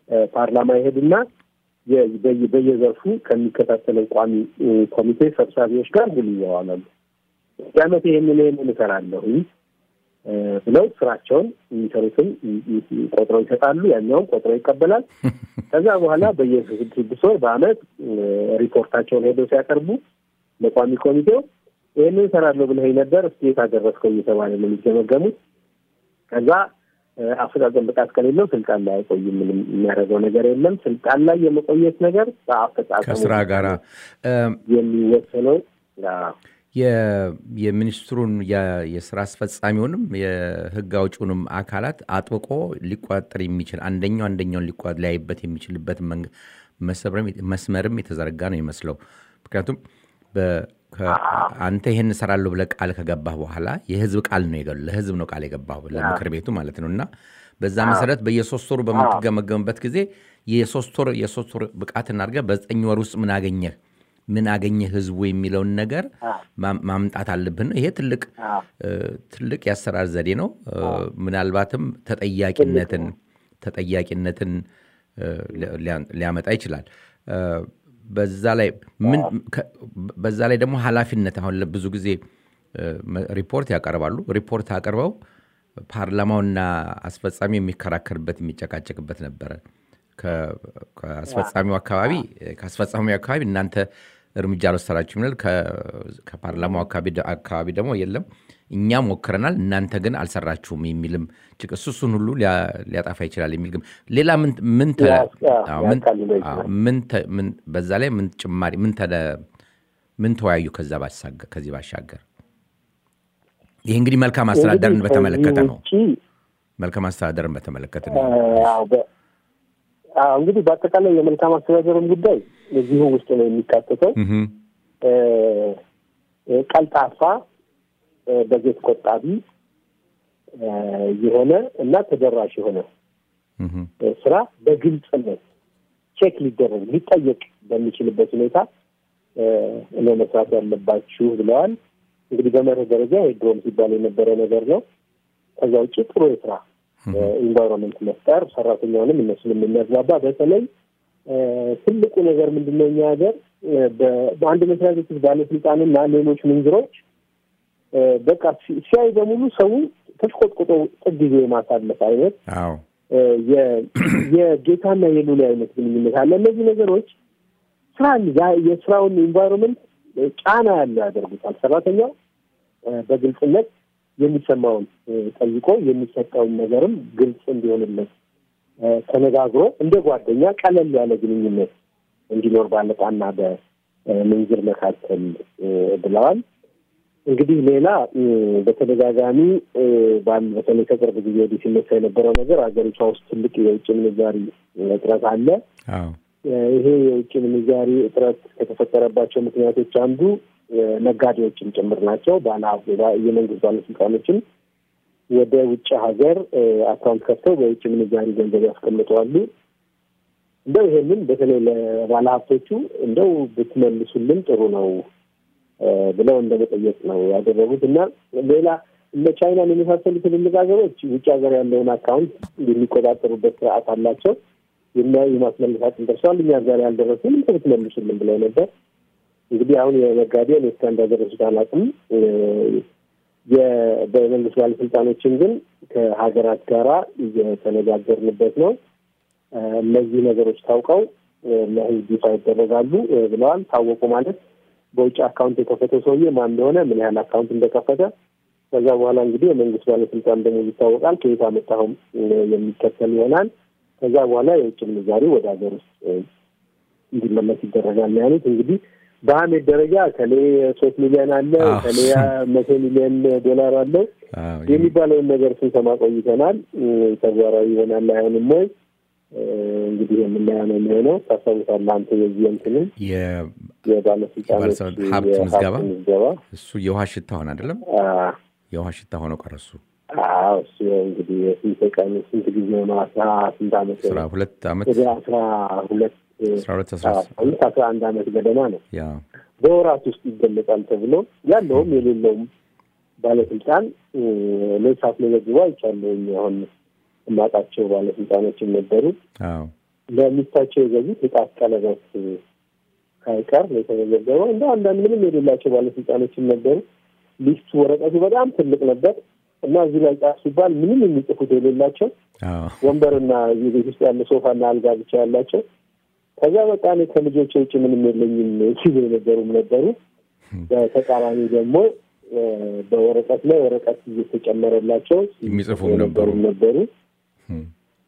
ፓርላማ ይሄድና የ- በየ- በየዘርፉ ከሚከታተለው ቋሚ እ፣ ኮሚቴ ሰብሳቢዎች ጋር ውል ይዋዋላሉ። በዚህ ዓመት ይህንን ይህንን እሰራለሁኝ እ፣ ብለው ስራቸውን የሚሰሩትን ይ- ይ- ቆጥረው ይሰጣሉ። ያኛውን ቆጥረው ይቀበላል። ከዛ በኋላ በየስድስት ወር በአመት እ፣ ሪፖርታቸውን ሄደው ሲያቀርቡ ለቋሚ ኮሚቴው ይህንን እሰራለሁ ብለኸኝ ነበር፣ እስኪ የት አደረስከው እየተባለ ነው የሚገመገሙት። ከዛ እ፣ አፈጻጸም ብቃት ከሌለው ስልጣን ላይ አይቆይም። ምንም የሚያደርገው ነገር የለም። ስልጣን ላይ የመቆየት ነገር በአፈጻጸሙ ከስራ ጋራ እ፣ የሚወሰነው አዎ፣ የ- የሚኒስትሩን የ- የስራ አስፈጻሚውንም የህግ አውጪውንም አካላት አጥብቆ ሊቆጣጠር የሚችል አንደኛው አንደኛውን ሊቆ- ሊያይበት የሚችልበት መንገ- መስመርም- መስመርም የተዘረጋ ነው ይመስለው። ምክንያቱም በ- ከ- አንተ ይሄን እሰራለሁ ብለህ ቃል ከገባህ በኋላ የህዝብ ቃል ነው የገ- ለህዝብ ነው ቃል የገባህ ለምክር ቤቱ ማለት ነው እና በዛ መሰረት በየሶስት ወሩ በምትገመገምበት ጊዜ የሶስት ወር የሶስት ወር ብቃትን አድርገህ በዘጠኝ ወር ውስጥ ምን አገኘህ ምን አገኘ ህዝቡ የሚለውን ነገር ማ- ማምጣት አለብን። ይሄ ትልቅ እ፣ ትልቅ የአሰራር ዘዴ ነው። እ፣ ምናልባትም ተጠያቂነትን ተጠያቂነትን እ፣ ሊያ- ሊያመጣ ይችላል። እ፣ በዛ ላይ ምን ከ- በዛ ላይ ደግሞ ኃላፊነት አሁን ብዙ ጊዜ እ፣ መ- ሪፖርት ያቀርባሉ። ሪፖርት አቅርበው ፓርላማውና አስፈጻሚ የሚከራከርበት የሚጨቃጨቅበት ነበረ። ከ- ከአስፈጻሚው አካባቢ ከአስፈጻሚው አካባቢ እናንተ እርምጃ አልወሰዳችሁም ይላል። ከ- ከፓርላማው አካባቢ ደ- አካባቢ ደግሞ የለም እኛም ሞክረናል እናንተ ግን አልሰራችሁም የሚልም ጭቅ እሱ እሱን ሁሉ ሊያ- ሊያጠፋ ይችላል የሚል ግም ሌላ ምን ምን ተ- ያ- ያ- አዎ፣ ምን- ያቃልለው ይችላል። አዎ፣ ምን ተ- ምን- በዛ ላይ ምን ጭማሪ ምን ተለ- ምን ተወያዩ ከዛ ባሻገር ከዚህ ባሻገር ይህ እንግዲህ መልካም አስተዳደርን እንግዲህ በተመለከተ ከዚህ ነው። ውጪ መልካም አስተዳደርን በተመለከተ ነው። አዎ፣ በ- አዎ፣ እንግዲህ በአጠቃላይ የመልካም አስተዳደርም ጉዳይ እዚሁ ውስጥ ነው የሚካተተው። እህም፣ እ፣ እ፣ ቀልጣፋ እ፣ በጀት ቆጣቢ እ፣ የሆነ እና ተደራሽ የሆነ እህም፣ እ፣ ስራ በግልጽነት ቼክ ሊደረግ ሊጠየቅ በሚችልበት ሁኔታ እ፣ ነው መስራት ያለባችሁ ብለዋል። እንግዲህ በመርህ ደረጃ የድሮም ሲባል የነበረ ነገር ነው። ከዛ ውጭ ጥሩ የስራ ኢንቫይሮንመንት መፍጠር ሰራተኛውንም እነሱንም የሚያግባባ በተለይ እ፣ ትልቁ ነገር ምንድን ነው? እኛ ሀገር እ፣ በ- በአንድ መስሪያ ቤት ውስጥ ባለስልጣንና ሌሎች ምንዝሮች እ፣ በቃ ሲ- ሲያይ በሙሉ ሰው ተሽቆጥቁጦ ጥግ ይዞ የማሳለፍ አይነት አዎ እ፣ የ- የጌታና የሉላ አይነት ግንኙነት አለ። እነዚህ ነገሮች ስራን ያ- የስራውን ኢንቫይሮንመንት ጫና ያለው ያደርጉታል። ሰራተኛው እ፣ በግልጽነት የሚሰማውን እ፣ ጠይቆ የሚሰጠውን ነገርም ግልጽ እንዲሆንለት እ፣ ተነጋግሮ እንደ ጓደኛ ቀለል ያለ ግንኙነት እንዲኖር ባለቃና በምንዝር መካከል እ፣ ብለዋል። እንግዲህ ሌላ እ፣ በተደጋጋሚ እ፣ ባል- በተለይ ከቅርብ ጊዜ ወዲህ ሲነሳ የነበረው ነገር ሀገሪቷ ውስጥ ትልቅ የውጭ ምንዛሪ እጥረት አለ። አዎ እ፣ ይሄ የውጭ ምንዛሪ እጥረት ከተፈጠረባቸው ምክንያቶች አንዱ እ፣ ነጋዴዎችም ጭምር ናቸው። ባለሀብት የመንግስት ባለስልጣኖችም ወደ ውጭ ሀገር እ፣ አካውንት ከፍተው በውጭ ምንዛሪ ገንዘብ ያስቀምጠዋሉ። እንደው ይሄንን በተለይ ለባለሀብቶቹ እንደው ብትመልሱልን ጥሩ ነው እ፣ ብለው እንደመጠየቅ ነው ያደረጉት እና ሌላ እነ ቻይናን የመሳሰሉ ትልልቅ ሀገሮች ውጭ ሀገር ያለውን አካውንት የሚቆጣጠሩበት ስርዓት አላቸው። የሚያዩ የማስመለስ አቅም ደርሰዋል። እኛ ዛሬ ያልደረሱም እንደ ብትመልሱልን ብለው ነበር። እንግዲህ አሁን የነጋዴውን እስከ እንዳደረሱት አላውቅም። እ፣ የ- በመንግስት ባለስልጣኖችን ግን ከሀገራት ጋራ እየተነጋገርንበት ነው። እ፣ እነዚህ ነገሮች ታውቀው እ፣ ለህዝብ ይፋ ይደረጋሉ እ፣ ብለዋል። ታወቁ ማለት በውጭ አካውንት የከፈተው ሰውዬ ማን እንደሆነ፣ ምን ያህል አካውንት እንደከፈተ ከዛ በኋላ እንግዲህ የመንግስት ባለስልጣን ደግሞ ይታወቃል። ከየት አመጣኸውም እ፣ የሚከተል ይሆናል። ከዛ በኋላ የውጭ ምንዛሪ ወደ ሀገር ውስጥ እ፣ እንዲመለስ ይደረጋል ነው ያሉት። እንግዲህ በአሜድ ደረጃ ከሌ ሶስት ሚሊዮን አለ አዎ። ከሌ መቶ ሚሊዮን ዶላር አለው አዎ የሚባለውን ነገር ስንሰማ ቆይተናል። እ፣ ተግባራዊ ይሆናል አይሆንም ወይ እ፣ እንግዲህ የምናየው ነው የሚሆነው። ታስታውሳለህ አንተ የዚህ እንትንም የ- የባለስልጣኖች የባለስልጣን ሀብት የሀብት ምዝገባ? ምዝገባ እሱ የውሃ ሽታ ሆነ አይደለም አ፣ የውሃ ሽታ ሆኖ ቀረ እሱ አዎ እሱ እንግዲህ ስንት ቀን ስንት ጊዜ ነው? አስራ ስንት አመት አስራ ሁለት ዓመት ወደ አስራ ሁለት አስራ ሁለት አስራ አምስት አስራ አንድ አመት ገደማ ነው። ያ በወራት ውስጥ ይገለጻል ተብሎ ያለውም የሌለውም ባለስልጣን እ፣ ለሳት መዘግቦ አይቻለሁኝ። አሁን የማውቃቸው ባለስልጣኖችም ነበሩ። አዎ ለሚስታቸው የገዙት የጣት ቀለበት ሳይቀር ነው የተመዘገበው። እንደ አንዳንድ ምንም የሌላቸው ባለስልጣኖችም ነበሩ። ሊስቱ ወረቀቱ በጣም ትልቅ ነበር እና እዚህ ላይ ጻፍ ሲባል ምንም የሚጽፉት የሌላቸው አዎ ወንበርና የቤት ውስጥ ያለ ሶፋና አልጋ ብቻ ያላቸው ከዛ በቃ እኔ ከልጆች ውጭ ምንም የለኝም ሲሉ የነበሩም ነበሩ። በተቃራኒ ደግሞ እ፣ በወረቀት ላይ ወረቀት እየተጨመረላቸው የሚጽፉም የነበሩም ነበሩ። እም፣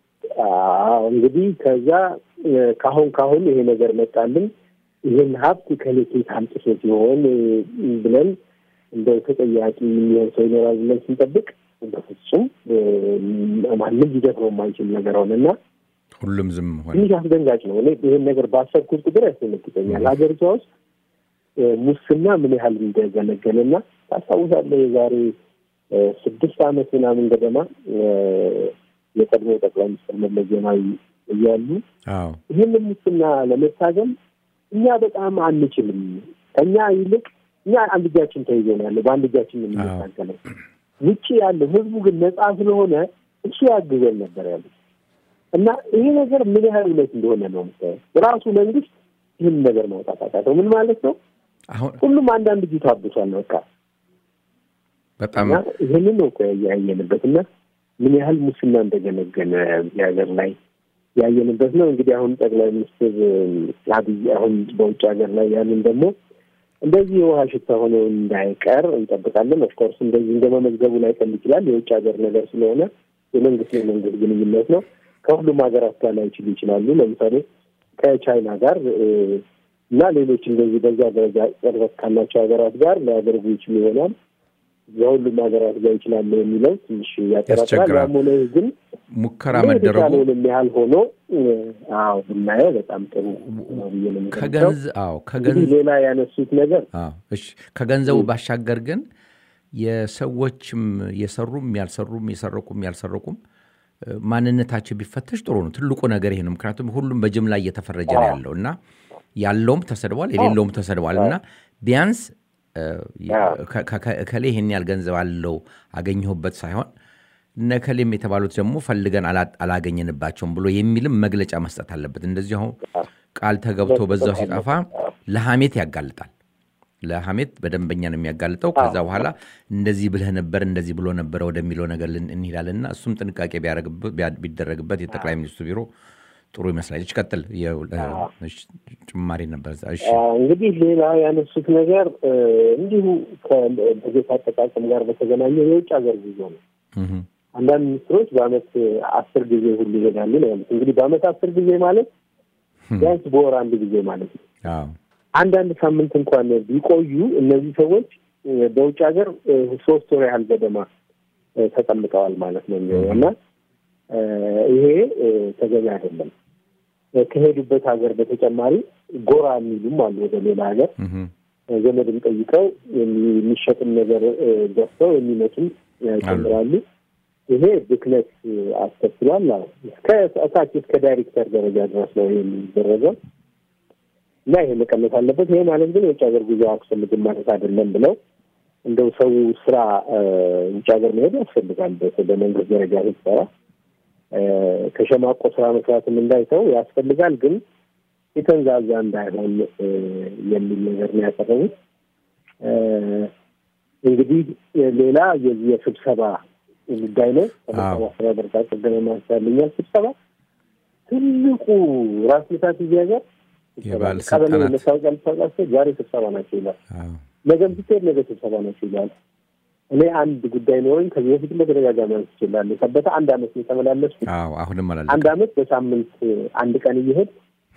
አዎ እንግዲህ ከዛ እ፣ ካሁን ካሁን ይሄ ነገር መጣልን። ይህን ሀብት ከሌኬት አምጥቶ ሲሆን እ፣ ብለን እንደው ተጠያቂ የሚሆን ሰው ይኖራል ብለን ስንጠብቅ በፍጹም እ፣ ማንም ሊደፍረው የማይችል ነገር ሆነና ሁሉም ዝም ሆነ። ትንሽ አስደንጋጭ ነው። እኔ ይህን ነገር ባሰብኩት ቁጥር ያስደነግጠኛል። ሀገሪቷ ውስጥ እ፣ ሙስና ምን ያህል እንደገነገነና ታስታውሳለህ? የዛሬ እ፣ ስድስት ዓመት ምናምን ገደማ እ፣ የቀድሞ ጠቅላይ ሚኒስትር መለስ ዜናዊ እያሉ አዎ ይህንን ሙስና ለመታገል እኛ በጣም አንችልም፣ ከኛ ይልቅ እኛ አንድ እጃችን ተይዞ ነው ያለው፣ በአንድ እጃችን ነው የምንታገለው። ውጭ ያለው ህዝቡ ግን ነጻ ስለሆነ እሱ ያግዘን ነበር ያሉት እና ይሄ ነገር ምን ያህል እውነት እንደሆነ ነው የምታየው። ራሱ መንግስት ይህን ነገር ማውጣት አቃተው። ምን ማለት ነው? አሁን ሁሉም አንዳንድ እጁ ታብሷል። በቃ በጣም እና ይህንን ነው እኮ ያየንበት እና ምን ያህል ሙስና እንደገነገነ እዚህ ሀገር ላይ ያየንበት ነው። እንግዲህ አሁን ጠቅላይ ሚኒስትር አብይ አሁን በውጭ ሀገር ላይ ያንን ደግሞ እንደዚህ የውሃ ሽታ ሆኖ እንዳይቀር እንጠብቃለን። ኦፍኮርስ እንደዚህ እንደ መመዝገቡ ላይ ቀል ይችላል። የውጭ ሀገር ነገር ስለሆነ የመንግስት የመንግስት ግንኙነት ነው። ከሁሉም ሀገራት ጋር ላይችሉ ይችላሉ። ለምሳሌ ከቻይና ጋር እ፣ እና ሌሎች እንደዚህ በዛ ደረጃ ቅርበት ካላቸው ሀገራት ጋር ሊያደርጉ ይችሉ ይሆናል። በሁሉም ሀገራት ጋር ይችላሉ የሚለው ትንሽ ያጠራጥራል። ያስቸግራል። ያም ሆነ ይህ ግን ሙከራ መደረጉ የተቻለውንም ያህል ሆኖ እ፣ አዎ ብናየው በጣም ጥሩ ነው ብዬ ነው የምገምተው። ከገንዝ አዎ እንግዲህ ከገንዝ ሌላ ያነሱት ነገር አዎ እሺ ከገንዘቡ ባሻገር ግን የሰዎችም የሰሩም ያልሰሩም የሰረቁም ያልሰረቁም እ፣ ማንነታቸው ቢፈተሽ ጥሩ ነው። ትልቁ ነገር ይሄ ነው። ምክንያቱም ሁሉም በጅምላ እየተፈረጀ ነው ያለው እና ያለውም ተሰድቧል፣ የሌለውም ተሰድቧል እና ቢያንስ እ፣ ከ- ከ- እከሌ ይሄን ያህል ገንዘብ አለው አገኘሁበት ሳይሆን እነ እከሌም የተባሉት ደግሞ ፈልገን አላ- አላገኘንባቸውም ብሎ የሚልም መግለጫ መስጠት አለበት። እንደዚህ አሁን ቃል ተገብቶ በዛው ሲጠፋ ለሐሜት ያጋልጣል። ለሐሜት በደንበኛ ነው የሚያጋልጠው። ከዛ በኋላ እንደዚህ ብለህ ነበር እንደዚህ ብሎ ነበረ ወደሚለው ነገር ልን- እንሄዳለንና እሱም ጥንቃቄ ቢያደርግበት- ቢያ- ቢደረግበት የጠቅላይ ሚኒስትሩ ቢሮ ጥሩ ይመስላል። እች ቀጥል የ- እሺ፣ ጭማሪ ነበር እዛ። እሺ አ፣ እንግዲህ ሌላ ያነሱት ነገር እ፣ እንዲሁ ከበጀት አጠቃቀም ጋር በተገናኘ የውጭ ሀገር ጉዞ ነው። እህ፣ አንዳንድ ሚኒስትሮች በአመት አስር ጊዜ ሁሉ ይሄዳሉ ነው ያሉት። እንግዲህ በአመት አስር ጊዜ ማለት ቢያንስ በወር አንድ ጊዜ ማለት ነው። አዎ አንዳንድ ሳምንት እንኳን ቢቆዩ እነዚህ ሰዎች እ፣ በውጭ ሀገር እ፣ ሶስት ወር ያህል ገደማ እ፣ ተቀምጠዋል ማለት ነው የሚሆነው እና እ፣ ይሄ እ፣ ተገቢ አይደለም። እ፣ ከሄዱበት ሀገር በተጨማሪ ጎራ የሚሉም አሉ ወደ ሌላ ሀገር እህ፣ ዘመድም ጠይቀው የሚ- የሚሸጥም ነገር እ፣ ገዝተው የሚመጡም ያጨምራሉ። ይሄ ብክነት እ፣ አስከትሏል። አዎ እስከ እታች እስከ ዳይሬክተር ደረጃ ድረስ ነው የሚደረገው እና ይሄ መቀነስ አለበት። ይሄ ማለት ግን የውጭ ሀገር ጉዞ አያስፈልግም ማለት አይደለም ብለው እንደው ሰው ስራ እ፣ ውጭ ሀገር መሄድ ያስፈልጋል። በ- በመንግስት ደረጃ ስትሰራ እ፣ ከሸማቆ ስራ መስራትም እንዳይተው ያስፈልጋል ግን የተንዛዛ እንዳይሆን እ፣ የሚል ነገር ነው ያቀረቡት። እ፣ እንግዲህ ሌላ የዚህ የስብሰባ ጉዳይ ነው። ከመልካም አስተዳደር ጋር ቅድም ማንሳልኛል። ስብሰባ ትልቁ ራስ ምታት እዚህ ሀገር ቀበሌ የባለስልጣናት መታወቂያ ልታወቃቸው ዛሬ ስብሰባ ናቸው ይላል። አዎ ነገም ስትሄድ ነገ ስብሰባ ናቸው ይላል። እኔ አንድ ጉዳይ ኖሮኝ ከዚህ በፊት በተደጋጋሚ አንስቼ እችላለሁ። ሰበታ አንድ አመት ነው የተመላለስኩት። አዎ አሁንም አንድ አላለቀም። አመት በሳምንት አንድ ቀን እየሄድ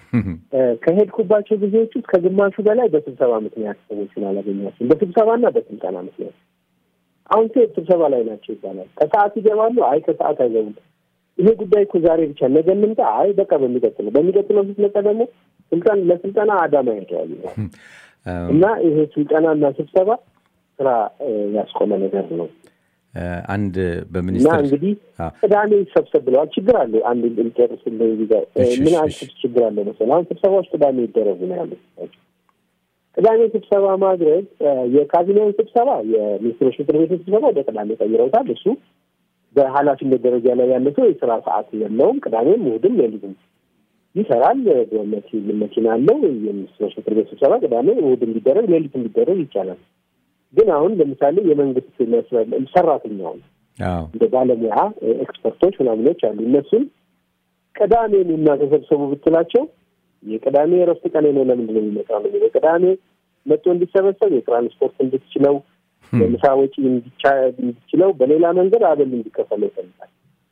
ከሄድኩባቸው ጊዜዎች ውስጥ ከግማሹ በላይ በስብሰባ ምክንያት ሰዎችን አላገኛቸውም። በስብሰባና በስልጠና ምክንያት አሁን ሴት ስብሰባ ላይ ናቸው ይባላል። ከሰዓት ይገባሉ። አይ ከሰዓት አይገቡም። ይሄ ጉዳይ እኮ ዛሬ ብቻ ነገ እንምጣ። አይ በቃ በሚቀጥለው በሚቀጥለው ስትመጣ ደግሞ ስልጠና ለስልጠና አዳማ ሄደዋል ይላል። እና ይሄ ስልጠናና ስብሰባ ስራ እ፣ ያስቆመ ነገር ነው። እ፣ አንድ እና በሚኒስትር እንግዲህ አዎ። ቅዳሜ ይሰብሰብ ብለዋል። ችግር አለ። አንድ ልጨርስ እዚህ ጋር እ፣ እሺ፣ ምን እሺ፣ አይነት እሺ። ችግር አለ መሰለህ? አሁን ስብሰባዎች ቅዳሜ ይደረጉ ነው ያሉት። ቅዳሜ ስብሰባ ማድረግ እ፣ የካቢኔውን ስብሰባ የሚኒስትሮች ምክር ቤት ስብሰባ ወደ ቅዳሜ ቀይረውታል። እሱ በኃላፊነት ደረጃ ላይ ያለ ሰው የስራ ሰዓት የለውም። ቅዳሜም እሑድም ሌሊትም ይሰራል። በመኪ- መኪና አለው። የሚኒስትሮች ምክር ቤት ስብሰባ ቅዳሜ፣ እሑድ እንዲደረግ ሌሊት እንዲደረግ ይቻላል። ግን አሁን ለምሳሌ የመንግስት መስሪያ ሰራተኛውን አዎ እንደ ባለሙያ ኤክስፐርቶች ምናምኖች አሉ። እነሱን ቅዳሜ ኑና ተሰብሰቡ ብትላቸው የቅዳሜ የእረፍት ቀን ነው ለምንድን ነው የሚመጣው? ነው የቅዳሜ መጥቶ እንዲሰበሰብ የትራንስፖርት እንድትችለው የምሳ ወጪ እንዲቻ- እንዲችለው በሌላ መንገድ አበል እንዲከፈለው ይፈልጋል።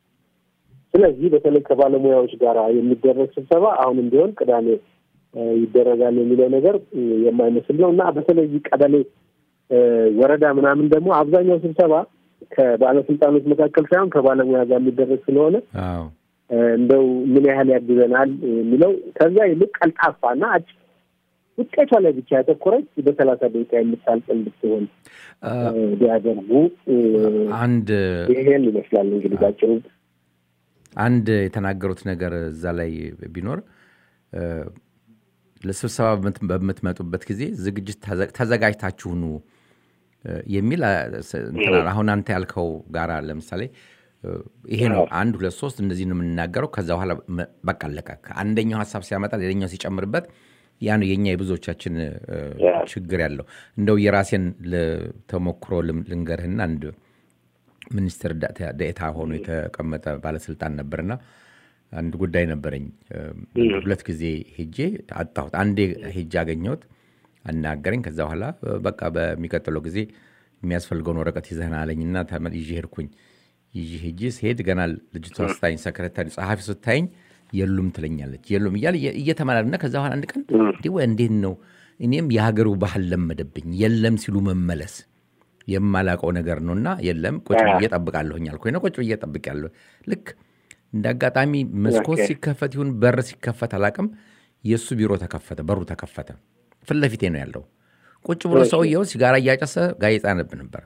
ስለዚህ በተለይ ከባለሙያዎች ጋር የሚደረግ ስብሰባ አሁንም ቢሆን ቅዳሜ እ፣ ይደረጋል የሚለው ነገር እ፣ የማይመስል ነው እና በተለይ ቀበሌ እ፣ ወረዳ ምናምን ደግሞ አብዛኛው ስብሰባ ከባለስልጣኖች መካከል ሳይሆን ከባለሙያ ጋር የሚደረግ ስለሆነ አዎ እ፣ እንደው ምን ያህል ያግዘናል የሚለው ከዛ ይልቅ ቀልጣፋና አጭር ውጤቷ ላይ ብቻ ያተኮረች በሰላሳ ደቂቃ የምታልቅ እንድትሆን አ፣ እ፣ ቢያደርጉ እ፣ አንድ ይሄን ይመስላል እንግዲህ ባጭሩ። አንድ የተናገሩት ነገር እዛ ላይ ቢኖር እ፣ ለስብሰባ በምት- በምትመጡበት ጊዜ ዝግጅት ተዘ- ተዘጋጅታችሁ ኑ እ፣ የሚል አ፣ ስ- እንትን አለ። አሁን አንተ ያልከው ጋራ ለምሳሌ እ፣ ይሄ ነው አንድ ሁለት ሶስት እንደዚህ ነው የምንናገረው። ከዛ በኋላ መ- በቃ አለቀ። አንደኛው ሀሳብ ሲያመጣ ሌላኛው ሲጨምርበት ያ ነው የኛ የብዙዎቻችን እ፣ ችግር ያለው። እንደው የራሴን ል- ተሞክሮ ልም- ልንገርህና አንድ ሚኒስትር ዳ- ዴኤታ ሆኖ የተቀመጠ ባለስልጣን ነበርና አንድ ጉዳይ ነበረኝ። እ፣ ሁለት ጊዜ ሄጄ አጣሁት። አንዴ ሄጄ አገኘሁት፣ አናገረኝ። ከዛ በኋላ እ፣ በቃ በሚቀጥለው ጊዜ የሚያስፈልገውን ወረቀት ይዘህን አለኝና ተመ- ይዤ ሄድኩኝ። ይዤ ሄጄ ስሄድ ገና ልጅቷ ስታኝ ሰክረታሪ ጸሐፊ ስታይኝ የሉም ትለኛለች። የሉም እያለ እየ- እየተመላለና ከዛ በኋላ አንድ ቀን እንዲህ ወይ እንዴት ነው እኔም የሀገሩ ባህል ለመደብኝ የለም ሲሉ መመለስ የማላውቀው ነገር ነው እና የለም ቁጭ ብዬ እጠብቃለሁኝ አልኩኝ ነው ቁጭ ብዬ እጠብቃለሁ ልክ እንደ አጋጣሚ መስኮት ኦኬ። ሲከፈት ይሁን በር ሲከፈት አላውቅም የእሱ ቢሮ ተከፈተ በሩ ተከፈተ ፊት ለፊቴ ነው ያለው ቁጭ ብሎ ሰውየው ሲጋራ እያጨሰ ጋዜጣ ያነብ ነበር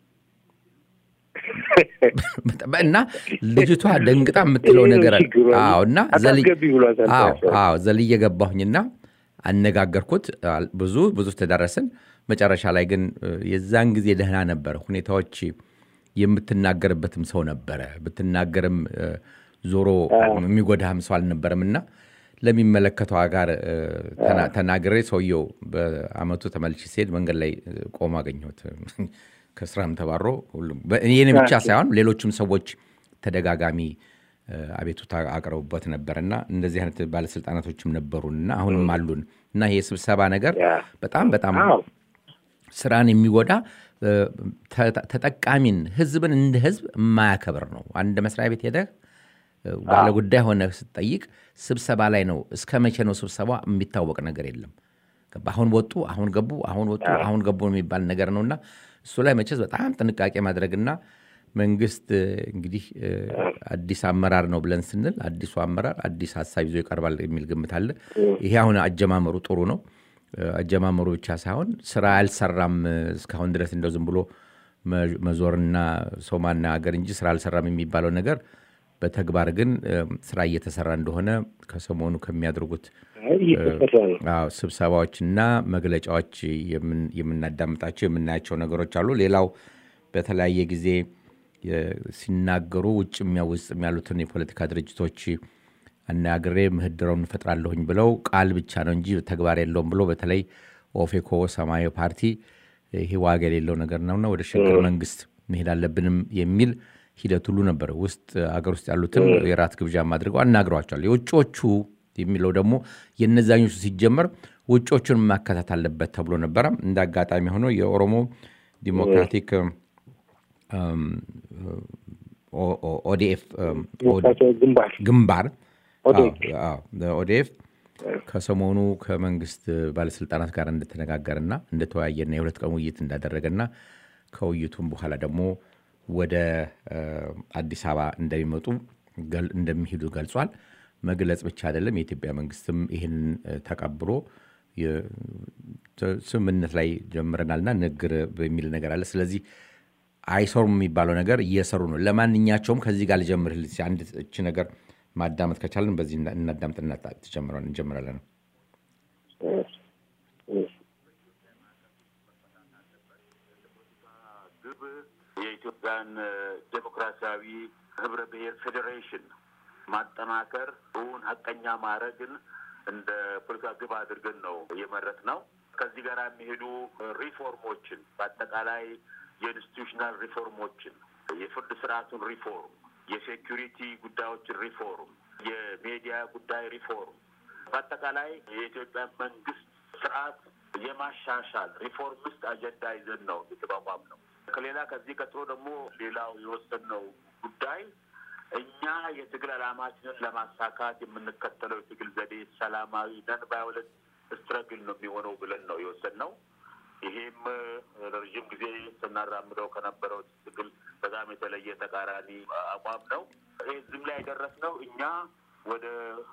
እና ልጅቷ ደንግጣ የምትለው ይሄ ነው ነገር ችግሩ። አዎ እና ዘል- አታስገቢ ብሏታል አዎ ሰው። አዎ ዘልዬ ገባሁኝና አነጋገርኩት። አል- ብዙ ብዙ ተዳረስን። መጨረሻ ላይ ግን እ፣ የዛን ጊዜ ደህና ነበረ። ሁኔታዎች የምትናገርበትም ሰው ነበረ። ብትናገርም እ፣ ዞሮ የሚጎዳህም ሰው አልነበረም እና ለሚመለከተው ጋር እ፣ ተና- ተናግሬ ሰውየው በአመቱ ተመልሼ ሲሄድ መንገድ ላይ እ፣ ቆሞ አገኘሁት። ከስራም ተባሮ ሁሉም በ- እኔ ብቻ ሳይሆን ሌሎችም ሰዎች ተደጋጋሚ እ፣ አቤቱታ አቅርቡበት ነበርና እንደዚህ አይነት ባለስልጣናቶችም ነበሩንና አሁንም አሉን እና ይሄ የስብሰባ ነገር ያ። በጣም በጣም አዎ ስራን የሚጎዳ እ፣ ተ- ተጠቃሚን ህዝብን እንደ ህዝብ የማያከብር ነው። አንድ መስሪያ ቤት ሄደህ እ፣ ባለ ጉዳይ ሆነ ስትጠይቅ ስብሰባ ላይ ነው። እስከ መቼ ነው ስብሰባ? የሚታወቅ ነገር የለም። ገባ? አሁን ወጡ፣ አሁን ገቡ፣ አሁን ወጡ፣ አሁን ገቡ የሚባል ነገር ነውና እሱ ላይ መቼስ በጣም ጥንቃቄ ማድረግና መንግስት እ፣ እንግዲህ እ፣ አዲስ አመራር ነው ብለን ስንል አዲሱ አመራር አዲስ ሀሳብ ይዞ ይቀርባል የሚል ግምት አለ። ይሄ አሁን አጀማመሩ ጥሩ ነው። እ፣ አጀማመሩ ብቻ ሳይሆን ስራ አልሰራም እ፣ እስካሁን ድረስ እንደው ዝም ብሎ መ- መዞርና ሰው ማናገር እንጂ ስራ አልሰራም የሚባለው ነገር በተግባር ግን እ፣ ስራ እየተሰራ እንደሆነ ከሰሞኑ ከሚያደርጉት አይ፣ እየተሰራ ነው። አዎ ስብሰባዎችና መግለጫዎች የምን- የምናዳምጣቸው የምናያቸው ነገሮች አሉ። ሌላው በተለያየ ጊዜ የ- ሲናገሩ ውጭ ውስጥም ያሉትን የፖለቲካ ድርጅቶች አናግሬ ምህድረውን እንፈጥራለሁኝ ብለው ቃል ብቻ ነው እንጂ ተግባር የለውም ብሎ በተለይ ኦፌኮ፣ ሰማያዊ ፓርቲ ይሄ ዋጋ የሌለው ነገር ነውና ወደ ሽግግር መንግስት መሄድ አለብንም የሚል ሂደት ሁሉ ነበር። ውስጥ አገር ውስጥ ያሉትን የራት ግብዣም አድርገው አናግረዋቸዋል። የውጮቹ የሚለው ደግሞ የነዛኞቹ ሲጀመር ውጮቹን ማካተት አለበት ተብሎ ነበረ። እንደ አጋጣሚ ሆኖ የኦሮሞ ዲሞክራቲክ እም፣ ኦ- ኦ- ኦዲኤፍ እም፣ ዲሞክራሲያዊ ግንባር ግንባር ኦዴግ። አዎ፣ አዎ፣ ኦዴፍ ከሰሞኑ ከመንግስት ባለስልጣናት ጋር እንደተነጋገርና እንደተወያየና የሁለት ቀን ውይይት እንዳደረገና ከውይይቱም በኋላ ደግሞ ወደ እ፣ አዲስ አበባ እንደሚመጡ ገል- እንደሚሄዱ ገልጿል። መግለጽ ብቻ አይደለም፣ የኢትዮጵያ መንግስትም ይህንን እ፣ ተቀብሎ የ- ተ- ስምምነት ላይ ጀምረናልና ንግግር በሚል ነገር አለ። ስለዚህ አይሰሩም የሚባለው ነገር እየሰሩ ነው። ለማንኛቸውም ከዚህ ጋር ልጀምርል አንድ እች ነገር ማዳመጥ ከቻለን በዚህ እና- እናዳምጥና ትጀምረን እንጀምራለን። ግብ የኢትዮጵያን ዴሞክራሲያዊ ህብረ ብሔር ፌዴሬሽን ማጠናከር፣ እውን ሀቀኛ ማድረግን እንደ ፖለቲካ ግብ አድርገን ነው የመረጥ ነው። ከዚህ ጋር የሚሄዱ ሪፎርሞችን በአጠቃላይ የኢንስቲቱሽናል ሪፎርሞችን፣ የፍርድ ስርዓቱን ሪፎርም፣ የሴኪሪቲ ጉዳዮችን ሪፎርም፣ የሚዲያ ጉዳይ ሪፎርም፣ በአጠቃላይ የኢትዮጵያ መንግስት ስርዓት የማሻሻል ሪፎርሚስት አጀንዳ ይዘን ነው የተቋቋም ነው። ከሌላ ከዚህ ቀጥሎ ደግሞ ሌላው የወሰንነው ጉዳይ እኛ የትግል ዓላማችንን ለማሳካት የምንከተለው የትግል ዘዴ ሰላማዊ ነን ቫዮለንት ስትረግል ነው የሚሆነው ብለን ነው የወሰንነው። ይሄም ለረዥም ጊዜ ስናራምደው ከነበረው ትግል በጣም የተለየ ተቃራኒ አቋም ነው። ይሄ ዝም ላይ የደረስነው እኛ ወደ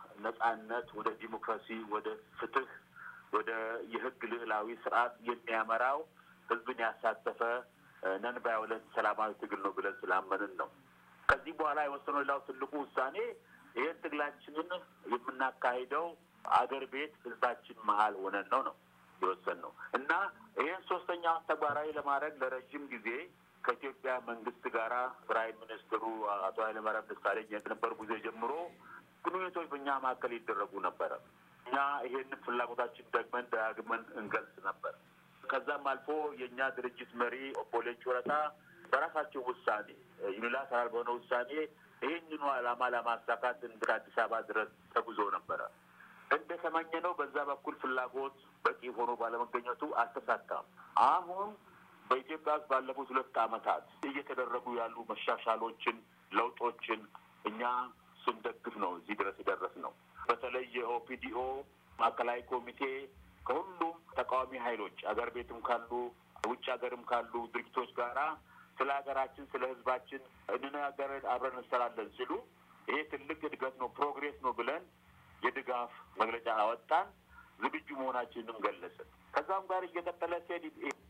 ነጻነት፣ ወደ ዲሞክራሲ፣ ወደ ፍትህ፣ ወደ የህግ ልዕላዊ ስርዓት የሚያመራው ህዝብን ያሳተፈ ነን ቫዮለንት ሰላማዊ ትግል ነው ብለን ስላመንን ነው። ከዚህ በኋላ የወሰነው ሌላው ትልቁ ውሳኔ ይህን ትግላችንን የምናካሂደው አገር ቤት ህዝባችን መሀል ሆነን ነው ነው የወሰን ነው እና ይህን ሶስተኛውን ተግባራዊ ለማድረግ ለረዥም ጊዜ ከኢትዮጵያ መንግስት ጋራ ፕራይም ሚኒስትሩ አቶ ኃይለማርያም ደሳለኝ የነበሩ ጊዜ ጀምሮ ግንኙነቶች በእኛ መካከል ይደረጉ ነበረ። እኛ ይሄንን ፍላጎታችን ደግመን ደጋግመን እንገልጽ ነበር። ከዛም አልፎ የእኛ ድርጅት መሪ ኦቦ ሌንጮ ለታ በራሳቸው ውሳኔ ዩኒላተራል በሆነ ውሳኔ ይህንኑ ዓላማ ለማሳካት እንደ አዲስ አበባ ድረስ ተጉዞ ነበረ። እንደተመኘነው በዛ በኩል ፍላጎት በቂ ሆኖ ባለመገኘቱ አልተሳካም። አሁን በኢትዮጵያ ውስጥ ባለፉት ሁለት ዓመታት እየተደረጉ ያሉ መሻሻሎችን፣ ለውጦችን እኛ ስንደግፍ ነው እዚህ ድረስ የደረስ ነው። በተለይ የኦፒዲኦ ማዕከላዊ ኮሚቴ ከሁሉም ተቃዋሚ ኃይሎች አገር ቤትም ካሉ ውጭ ሀገርም ካሉ ድርጅቶች ጋራ ስለ ሀገራችን ስለ ሕዝባችን እንነጋገር አብረን እንሰራለን ሲሉ ይሄ ትልቅ እድገት ነው፣ ፕሮግሬስ ነው ብለን የድጋፍ መግለጫ አወጣን። ዝግጁ መሆናችንንም ገለጽን። ከዛም ጋር እየቀጠለ ሲሄድ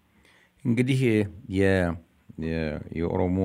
እንግዲህ የኦሮሞ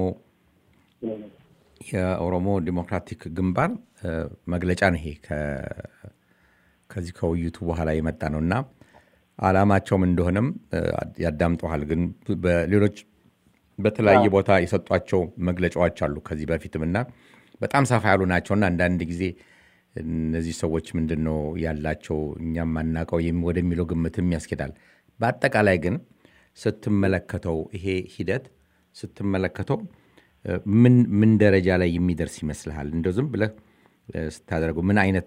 የኦሮሞ ዲሞክራቲክ ግንባር መግለጫ ነው ይሄ ከዚህ ከውይይቱ በኋላ የመጣ ነው እና አላማቸውም እንደሆነም ያዳምጠዋል። ግን በሌሎች በተለያየ ቦታ የሰጧቸው መግለጫዎች አሉ ከዚህ በፊትም እና በጣም ሰፋ ያሉ ናቸውና አንዳንድ ጊዜ እነዚህ ሰዎች ምንድን ነው ያላቸው እኛም ማናቀው ወደሚለው ግምትም ያስኬዳል። በአጠቃላይ ግን ስትመለከተው ይሄ ሂደት ስትመለከተው ምን ምን ደረጃ ላይ የሚደርስ ይመስልሃል? እንደው ዝም ብለህ ስታደርገው ምን አይነት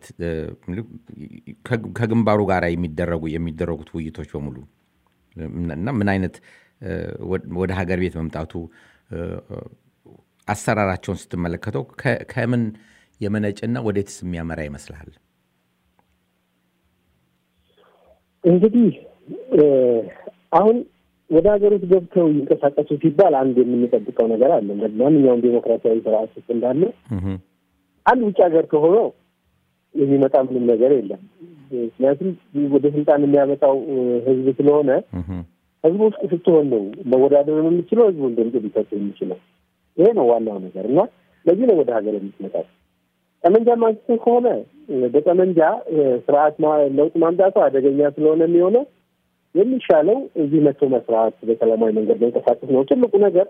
ከግንባሩ ጋር የሚደረጉ የሚደረጉት ውይይቶች በሙሉ እና ምን አይነት ወደ ሀገር ቤት መምጣቱ አሰራራቸውን ስትመለከተው ከምን የመነጭና ወዴትስ የሚያመራ ይመስልሃል? እንግዲህ አሁን ወደ ሀገር ውስጥ ገብተው ይንቀሳቀሱ ሲባል አንድ የምንጠብቀው ነገር አለ። ማንኛውም ዴሞክራሲያዊ ስርዓት ውስጥ እንዳለ አንድ ውጭ ሀገር ከሆነው የሚመጣ ምንም ነገር የለም። ምክንያቱም ወደ ስልጣን የሚያመጣው ህዝብ ስለሆነ ህዝቡ ውስጥ ስትሆን ነው መወዳደር የምችለው ህዝቡን ድምፅ ሊሰጥ የሚችለው። ይሄ ነው ዋናው ነገር እና ለዚህ ነው ወደ ሀገር የምትመጣው። ጠመንጃ ማንስትን ከሆነ በጠመንጃ ስርዓት ለውጥ ማምጣቱ አደገኛ ስለሆነ የሚሆነው የሚሻለው እዚህ መጥቶ መስራት፣ በሰላማዊ መንገድ መንቀሳቀስ ነው። ትልቁ ነገር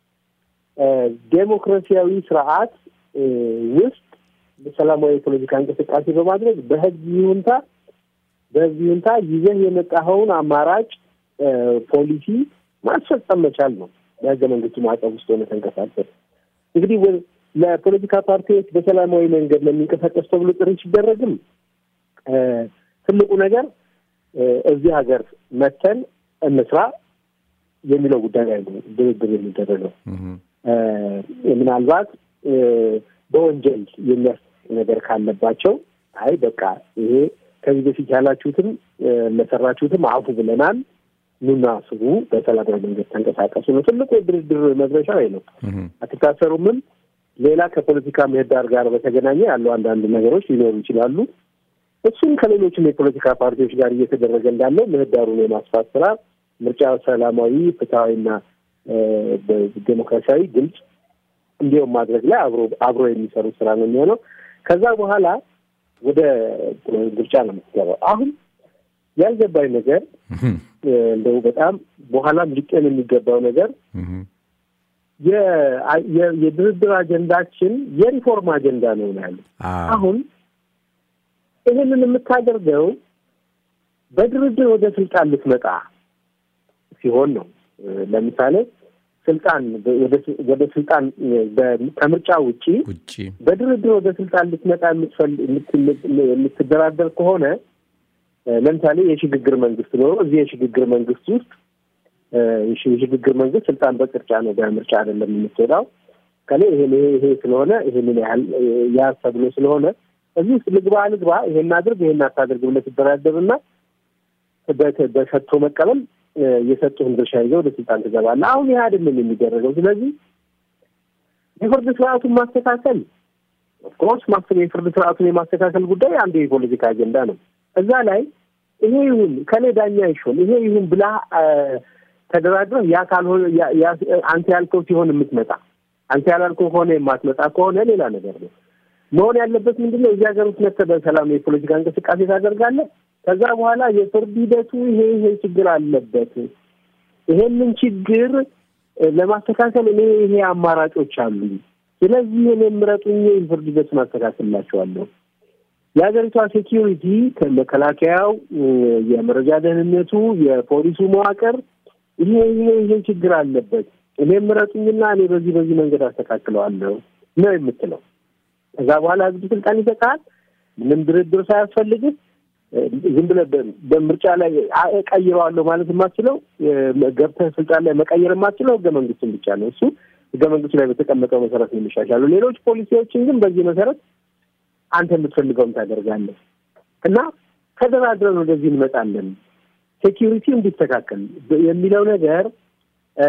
ዴሞክራሲያዊ ስርዓት ውስጥ በሰላማዊ የፖለቲካ እንቅስቃሴ በማድረግ በህዝብ ይሁንታ በህዝብ ይሁንታ ይዘህ የመጣኸውን አማራጭ ፖሊሲ ማስፈጸም መቻል ነው። በህገ መንግስቱ ማዕቀፍ ውስጥ ሆነ ተንቀሳቀስ እንግዲህ ለፖለቲካ ፓርቲዎች በሰላማዊ መንገድ ለሚንቀሳቀስ ተብሎ ጥሪ ሲደረግም ትልቁ ነገር እዚህ ሀገር መተን እንስራ የሚለው ጉዳይ ላይ ነው ድርድር የሚደረገው። ምናልባት በወንጀል የሚያስ ነገር ካለባቸው አይ በቃ ይሄ ከዚህ በፊት ያላችሁትም ለሰራችሁትም አፉ ብለናል፣ ኑና ስሩ፣ በሰላማዊ መንገድ ተንቀሳቀሱ ነው ትልቁ የድርድር መድረሻ ወይ ነው። አትታሰሩምም። ሌላ ከፖለቲካ ምህዳር ጋር በተገናኘ ያሉ አንዳንድ ነገሮች ሊኖሩ ይችላሉ። እሱም ከሌሎችም የፖለቲካ ፓርቲዎች ጋር እየተደረገ እንዳለው ምህዳሩን የማስፋት ስራ ምርጫ ሰላማዊ፣ ፍትሐዊና ዴሞክራሲያዊ ግልጽ እንዲሁም ማድረግ ላይ አብሮ አብሮ የሚሰሩ ስራ ነው የሚሆነው። ከዛ በኋላ ወደ ምርጫ ነው የምትገባው። አሁን ያልገባኝ ነገር እንደው በጣም በኋላም ሊጤን የሚገባው ነገር የ- የ- የድርድር አጀንዳችን የሪፎርም አጀንዳ ነው ነው ያለው። አዎ። አሁን ይህንን የምታደርገው በድርድር ወደ ስልጣን ልትመጣ ሲሆን ነው። ለምሳሌ ስልጣን ወደ ወደ ስልጣን በ- ከምርጫ ውጪ ውጭ በድርድር ወደ ስልጣን ልትመጣ የምትፈል- የምት- የምትደራደር ከሆነ እ፣ ለምሳሌ የሽግግር መንግስት ኖሮ እዚህ የሽግግር መንግስት ውስጥ እ፣ የሽ- የሽግግር መንግስት ስልጣን በቅርጫ ነው በምርጫ አይደለም የምትወጣው ከላይ ይሄን ይሄ ይሄ ስለሆነ ይሄንን ያህል እ፣ ያ ተብሎ ስለሆነ እዚህ ውስጥ ልግባ ልግባ ይሄን አድርግ ይሄን አታድርግ ብለህ ትደራደርና በ- በሰጥቶ መቀበል እ፣ የሰጡህን ድርሻ ይዘህ ወደ ስልጣን ትገባለህ። አሁን ይህ አይደለም የሚደረገው። ስለዚህ የፍርድ ስርዓቱን ማስተካከል ኦፍኮርስ ማስብ የፍርድ ስርዓቱን የማስተካከል ጉዳይ አንዱ የፖለቲካ አጀንዳ ነው። እዛ ላይ ይሄ ይሁን ከኔ ዳኛ ይሾም ይሄ ይሁን ብላ አ፣ ተደራድረህ ያ ካልሆነ ያ- ያ- አንተ ያልከው ሲሆን የምትመጣ አንተ ያላልከው ከሆነ የማትመጣ ከሆነ ሌላ ነገር ነው። መሆን ያለበት ምንድን ነው? እዚህ ሀገር ውስጥ መጥተህ በሰላም የፖለቲካ እንቅስቃሴ ታደርጋለህ። ከዛ በኋላ የፍርድ ሂደቱ ይሄ ይሄ ችግር አለበት፣ ይሄንን ችግር እ፣ ለማስተካከል እኔ ይሄ አማራጮች አሉኝ። ስለዚህ እኔ ምረጡኝ፣ የፍርድ ሂደቱን አስተካክልላቸዋለሁ። የሀገሪቷ ሴኪሪቲ ከመከላከያው፣ እ፣ የመረጃ ደህንነቱ፣ የፖሊሱ መዋቅር ይሄ ይሄ ይሄ ችግር አለበት፣ እኔ ምረጡኝና እኔ በዚህ በዚህ መንገድ አስተካክለዋለሁ ነው የምትለው። ከዛ በኋላ ህዝብ ስልጣን ይሰጣል። ምንም ድርድር ሳያስፈልግህ እ፣ ዝም ብለህ በ- በምርጫ ላይ አ- እቀይረዋለሁ ማለት የማትችለው እ፣ ገብተህ ስልጣን ላይ መቀየር የማትችለው ህገ መንግስቱን ብቻ ነው። እሱ ህገ መንግስቱ ላይ በተቀመጠው መሰረት ነው የሚሻሻሉ። ሌሎች ፖሊሲዎችን ግን በዚህ መሰረት አንተ የምትፈልገውን ታደርጋለህ እና ተደራድረን ወደዚህ እንመጣለን ሴኪሪቲ እንዲስተካከል የሚለው ነገር እ፣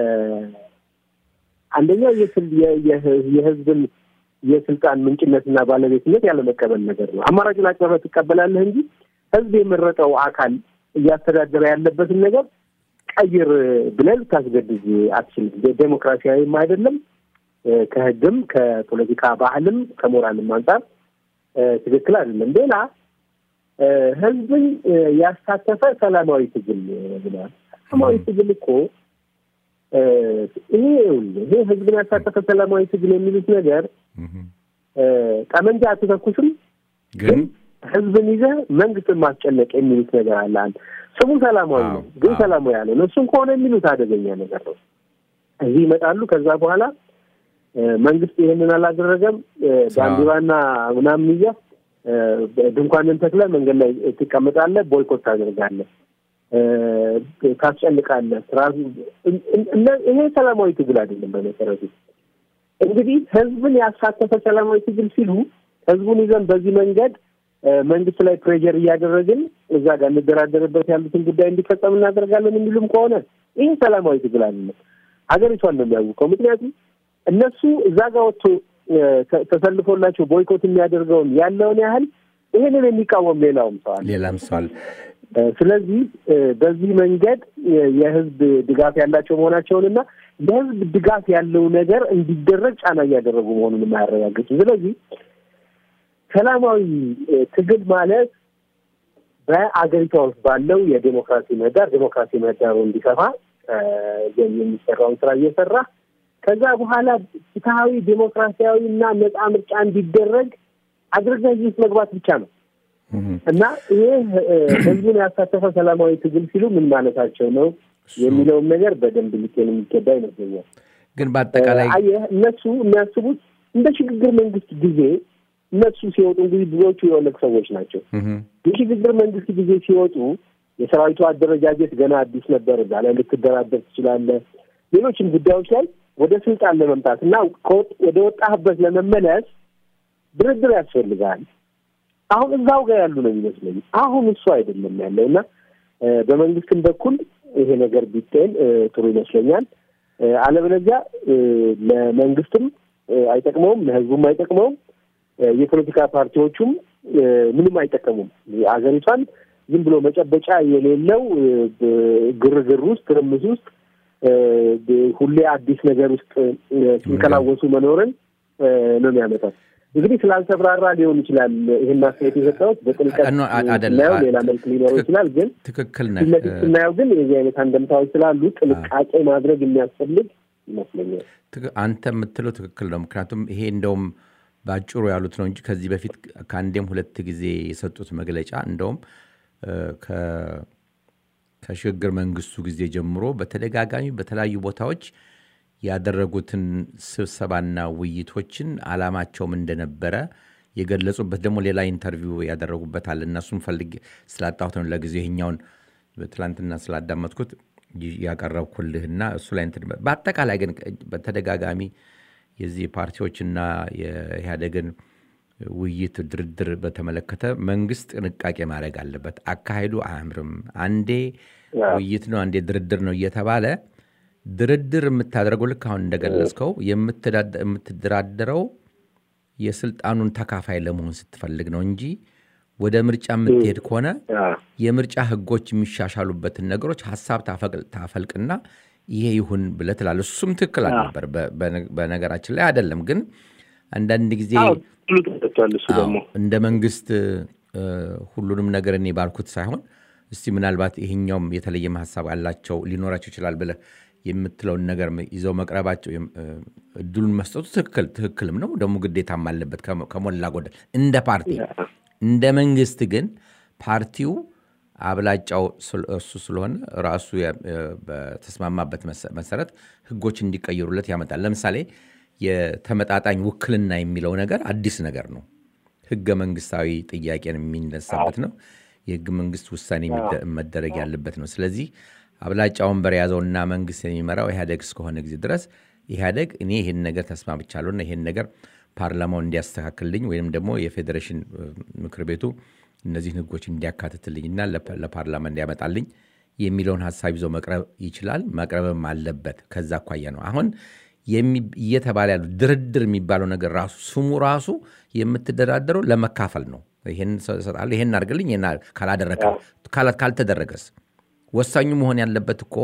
አንደኛው የስል- የ- የ- የህዝብን የስልጣን ምንጭነትና ባለቤትነት ያለመቀበል ነገር ነው። አማራጭን አቅርበህ ትቀበላለህ እንጂ ህዝብ የመረጠው አካል እያስተዳደረ ያለበትን ነገር ቀይር ብለህ ልታስገድድ አትችልም። ዴ- ዴሞክራሲያዊም አይደለም እ፣ ከህግም ከፖለቲካ ባህልም ከሞራልም አንጻር እ፣ ትክክል አይደለም። ሌላ እ፣ ህዝብን እ፣ ያሳተፈ ሰላማዊ ትግል ብለዋል። ሰላማዊ ትግል እኮ እ፣ ይሄ ይኸውልህ፣ ይሄ ህዝብን ያሳተፈ ሰላማዊ ትግል የሚሉት ነገር እህም። እ፣ ጠመንጃ አትተኩስም ግን ህዝብን ይዘህ መንግስትን ማስጨነቅ የሚሉት ነገር አለ። አንድ ስሙ ሰላማዊ ነው፣ አዎ፣ ግን አዎ። ሰላማዊ ያለ ነው። እሱም ከሆነ የሚሉት አደገኛ ነገር ነው። እዚህ ይመጣሉ። ከዛ በኋላ እ፣ መንግስት ይህንን አላደረገም፣ እ፣ ባንዲራና ምናምን ይዘህ እ፣ ድንኳንን ተክለህ መንገድ ላይ ትቀመጣለህ፣ ቦይኮት ታደርጋለህ፣ እ፣ ታስጨንቃለህ። ስርዓቱ እን- እን- ይሄ ሰላማዊ ትግል አይደለም በመሰረቱ እንግዲህ ህዝብን ያሳተፈ ሰላማዊ ትግል ሲሉ ህዝቡን ይዘን በዚህ መንገድ እ፣ መንግስት ላይ ፕሬዠር እያደረግን እዛ ጋር እንደራደርበት ያሉትን ጉዳይ እንዲፈጸም እናደርጋለን የሚሉም ከሆነ ይህ ሰላማዊ ትግል አይደለም። ሀገሪቷን ነው የሚያውቀው። ምክንያቱም እነሱ እዛ ጋር ወጥቶ እ፣ ተ- ተሰልፎላቸው ቦይኮት የሚያደርገውን ያለውን ያህል ይህንን የሚቃወም ሌላውም ሰው አለ። ሌላም ሰዋል እ፣ ስለዚህ እ፣ በዚህ መንገድ እ፣ የህዝብ ድጋፍ ያላቸው መሆናቸውንና የህዝብ ድጋፍ ያለው ነገር እንዲደረግ ጫና እያደረጉ መሆኑን የማያረጋግጡ ስለዚህ ሰላማዊ እ፣ ትግል ማለት በአገሪቷ ውስጥ ባለው የዴሞክራሲ ምህዳር ዴሞክራሲ ምህዳሩ እንዲሰፋ እ፣ የሚሰራውን ስራ እየሰራ ከዛ በኋላ ፍትሐዊ ዴሞክራሲያዊ እና ነፃ ምርጫ እንዲደረግ አድርገህ እዚህ ውስጥ መግባት ብቻ ነው። እህም። እና ይሄ እ፣ ህዝቡን ያሳተፈ ሰላማዊ ትግል ሲሉ ምን ማለታቸው ነው የሚለውን ነገር በደንብ ሊጤን የሚገባ ይመስለኛል። ግን በአጠቃላይ አየህ እነሱ የሚያስቡት እንደ ሽግግር መንግስት ጊዜ እነሱ ሲወጡ እንግዲህ ብዙዎቹ የኦነግ ሰዎች ናቸው። እህም፣ የሽግግር መንግስት ጊዜ ሲወጡ የሰራዊቱ አደረጃጀት ገና አዲስ ነበር። እዛ ላይ ልትደራደር ትችላለህ። ሌሎችም ጉዳዮች ላይ ወደ ስልጣን ለመምጣት እና ከወጥ- ወደ ወጣህበት ለመመለስ ድርድር ያስፈልጋል። አሁን እዛው ጋር ያሉ ነው የሚመስለኝ። አሁን እሱ አይደለም ያለው እና እ፣ በመንግስትም በኩል ይሄ ነገር ቢጤን እ፣ ጥሩ ይመስለኛል። እ፣ አለበለዚያ እ፣ ለመንግስትም እ፣ አይጠቅመውም፣ ለህዝቡም አይጠቅመውም፣ እ፣ የፖለቲካ ፓርቲዎቹም እ፣ ምንም አይጠቀሙም። አገሪቷን ዝም ብሎ መጨበጫ የሌለው እ፣ ብ- ግርግር ውስጥ ትርምስ ውስጥ እ፣ ብ- ሁሌ አዲስ ነገር ውስጥ እ፣ ሲንከላወሱ መኖርን እ፣ ነው የሚያመጣው። እንግዲህ ስላልተብራራ ሊሆን ይችላል ይህን አስተያየት የሰጠሁት በጥልቀት ኖ፣ አ- አይደለም። ስናየው ሌላ መልክ ሊኖረው ይችላል ግን ትክክል ፊት ነህ። ለፊት ስናየው ግን የዚህ አይነት አንደምታዎች ስላሉ ጥንቃቄ ማድረግ የሚያስፈልግ ይመስለኛል። ትክ- አንተ የምትለው ትክክል ነው። ምክንያቱም ይሄ እንደውም በአጭሩ ያሉት ነው እንጂ ከዚህ በፊት ከአንዴም ሁለት ጊዜ የሰጡት መግለጫ እንደውም እ፣ ከ- ከሽግግር መንግስቱ ጊዜ ጀምሮ በተደጋጋሚ በተለያዩ ቦታዎች ያደረጉትን ስብሰባና ውይይቶችን አላማቸውም እንደነበረ የገለጹበት ደግሞ ሌላ ኢንተርቪው ያደረጉበት አለ። እነሱን ፈልግ ስላጣሁት ነው ለጊዜው ይሄኛውን ትላንትና ስላዳመጥኩት ይ- ያቀረብኩልህና እሱ ላይ እንትን በአጠቃላይ ግን በተደጋጋሚ የዚህ ፓርቲዎችና የኢህአዴግን ውይይት ድርድር በተመለከተ መንግስት ጥንቃቄ ማድረግ አለበት። አካሄዱ አያምርም። አንዴ ውይይት ነው፣ አንዴ ድርድር ነው እየተባለ ድርድር የምታደርገው ልክ አሁን እንደገለጽከው የምትዳደ- የምትደራደረው የስልጣኑን ተካፋይ ለመሆን ስትፈልግ ነው እንጂ ወደ ምርጫ የምትሄድ ከሆነ አዎ። የምርጫ ህጎች የሚሻሻሉበትን ነገሮች ሀሳብ ታፈቅል- ታፈልቅና ይሄ ይሁን ብለህ ትላለህ። እሱም ትክክል አልነበር። በ- በነ- በነገራችን ላይ አይደለም ግን አንዳንድ ጊዜ አዎ ጥሉ ተሰጥቷል። እሱ አዎ፣ ደግሞ እንደ መንግስት እ፣ ሁሉንም ነገር እኔ ባልኩት ሳይሆን እስቲ ምናልባት ይሄኛውም የተለየም ሀሳብ አላቸው ሊኖራቸው ይችላል ብለህ የምትለውን ነገር ይዘው መቅረባቸው የም- እ፣ እድሉን መስጠቱ ትክክል ትክክልም ነው ደግሞ ግዴታም አለበት ከሞ- ከሞላ ጎደል እንደ ፓርቲ እንደ መንግስት ግን ፓርቲው አብላጫው ስል- እሱ ስለሆነ ራሱ ያ- እ፣ በተስማማበት መሰ- መሰረት ህጎች እንዲቀየሩለት ያመጣል። ለምሳሌ የተመጣጣኝ ውክልና የሚለው ነገር አዲስ ነገር ነው። ህገ መንግስታዊ ጥያቄን የሚነሳበት ነው። የህገ መንግስት ውሳኔ የሚደ- መደረግ ያለበት ነው። ስለዚህ አብላጫ ወንበር የያዘውና መንግስት የሚመራው ኢህአዴግ እስከሆነ ጊዜ ድረስ ኢህአዴግ እኔ ይህን ነገር ተስማምቻለሁና ይህን ነገር ፓርላማው እንዲያስተካክልልኝ ወይም ደግሞ የፌዴሬሽን እ፣ ምክር ቤቱ እነዚህን ህጎች እንዲያካትትልኝና ለፓ- ለፓርላማ እንዲያመጣልኝ የሚለውን ሀሳብ ይዞ መቅረብ ይችላል። መቅረብም አለበት። ከዛ አኳያ ነው አሁን የሚ- እየተባለ ያሉ ድርድር የሚባለው ነገር ራሱ ስሙ ራሱ የምትደራደረው ለመካፈል ነው። ይሄን እሰጥሃለሁ፣ ይሄን አድርግልኝ፣ ይሄን አድርግ- ካላደረገ ካላ- ካልተደረገስ ወሳኙ መሆን ያለበት እኮ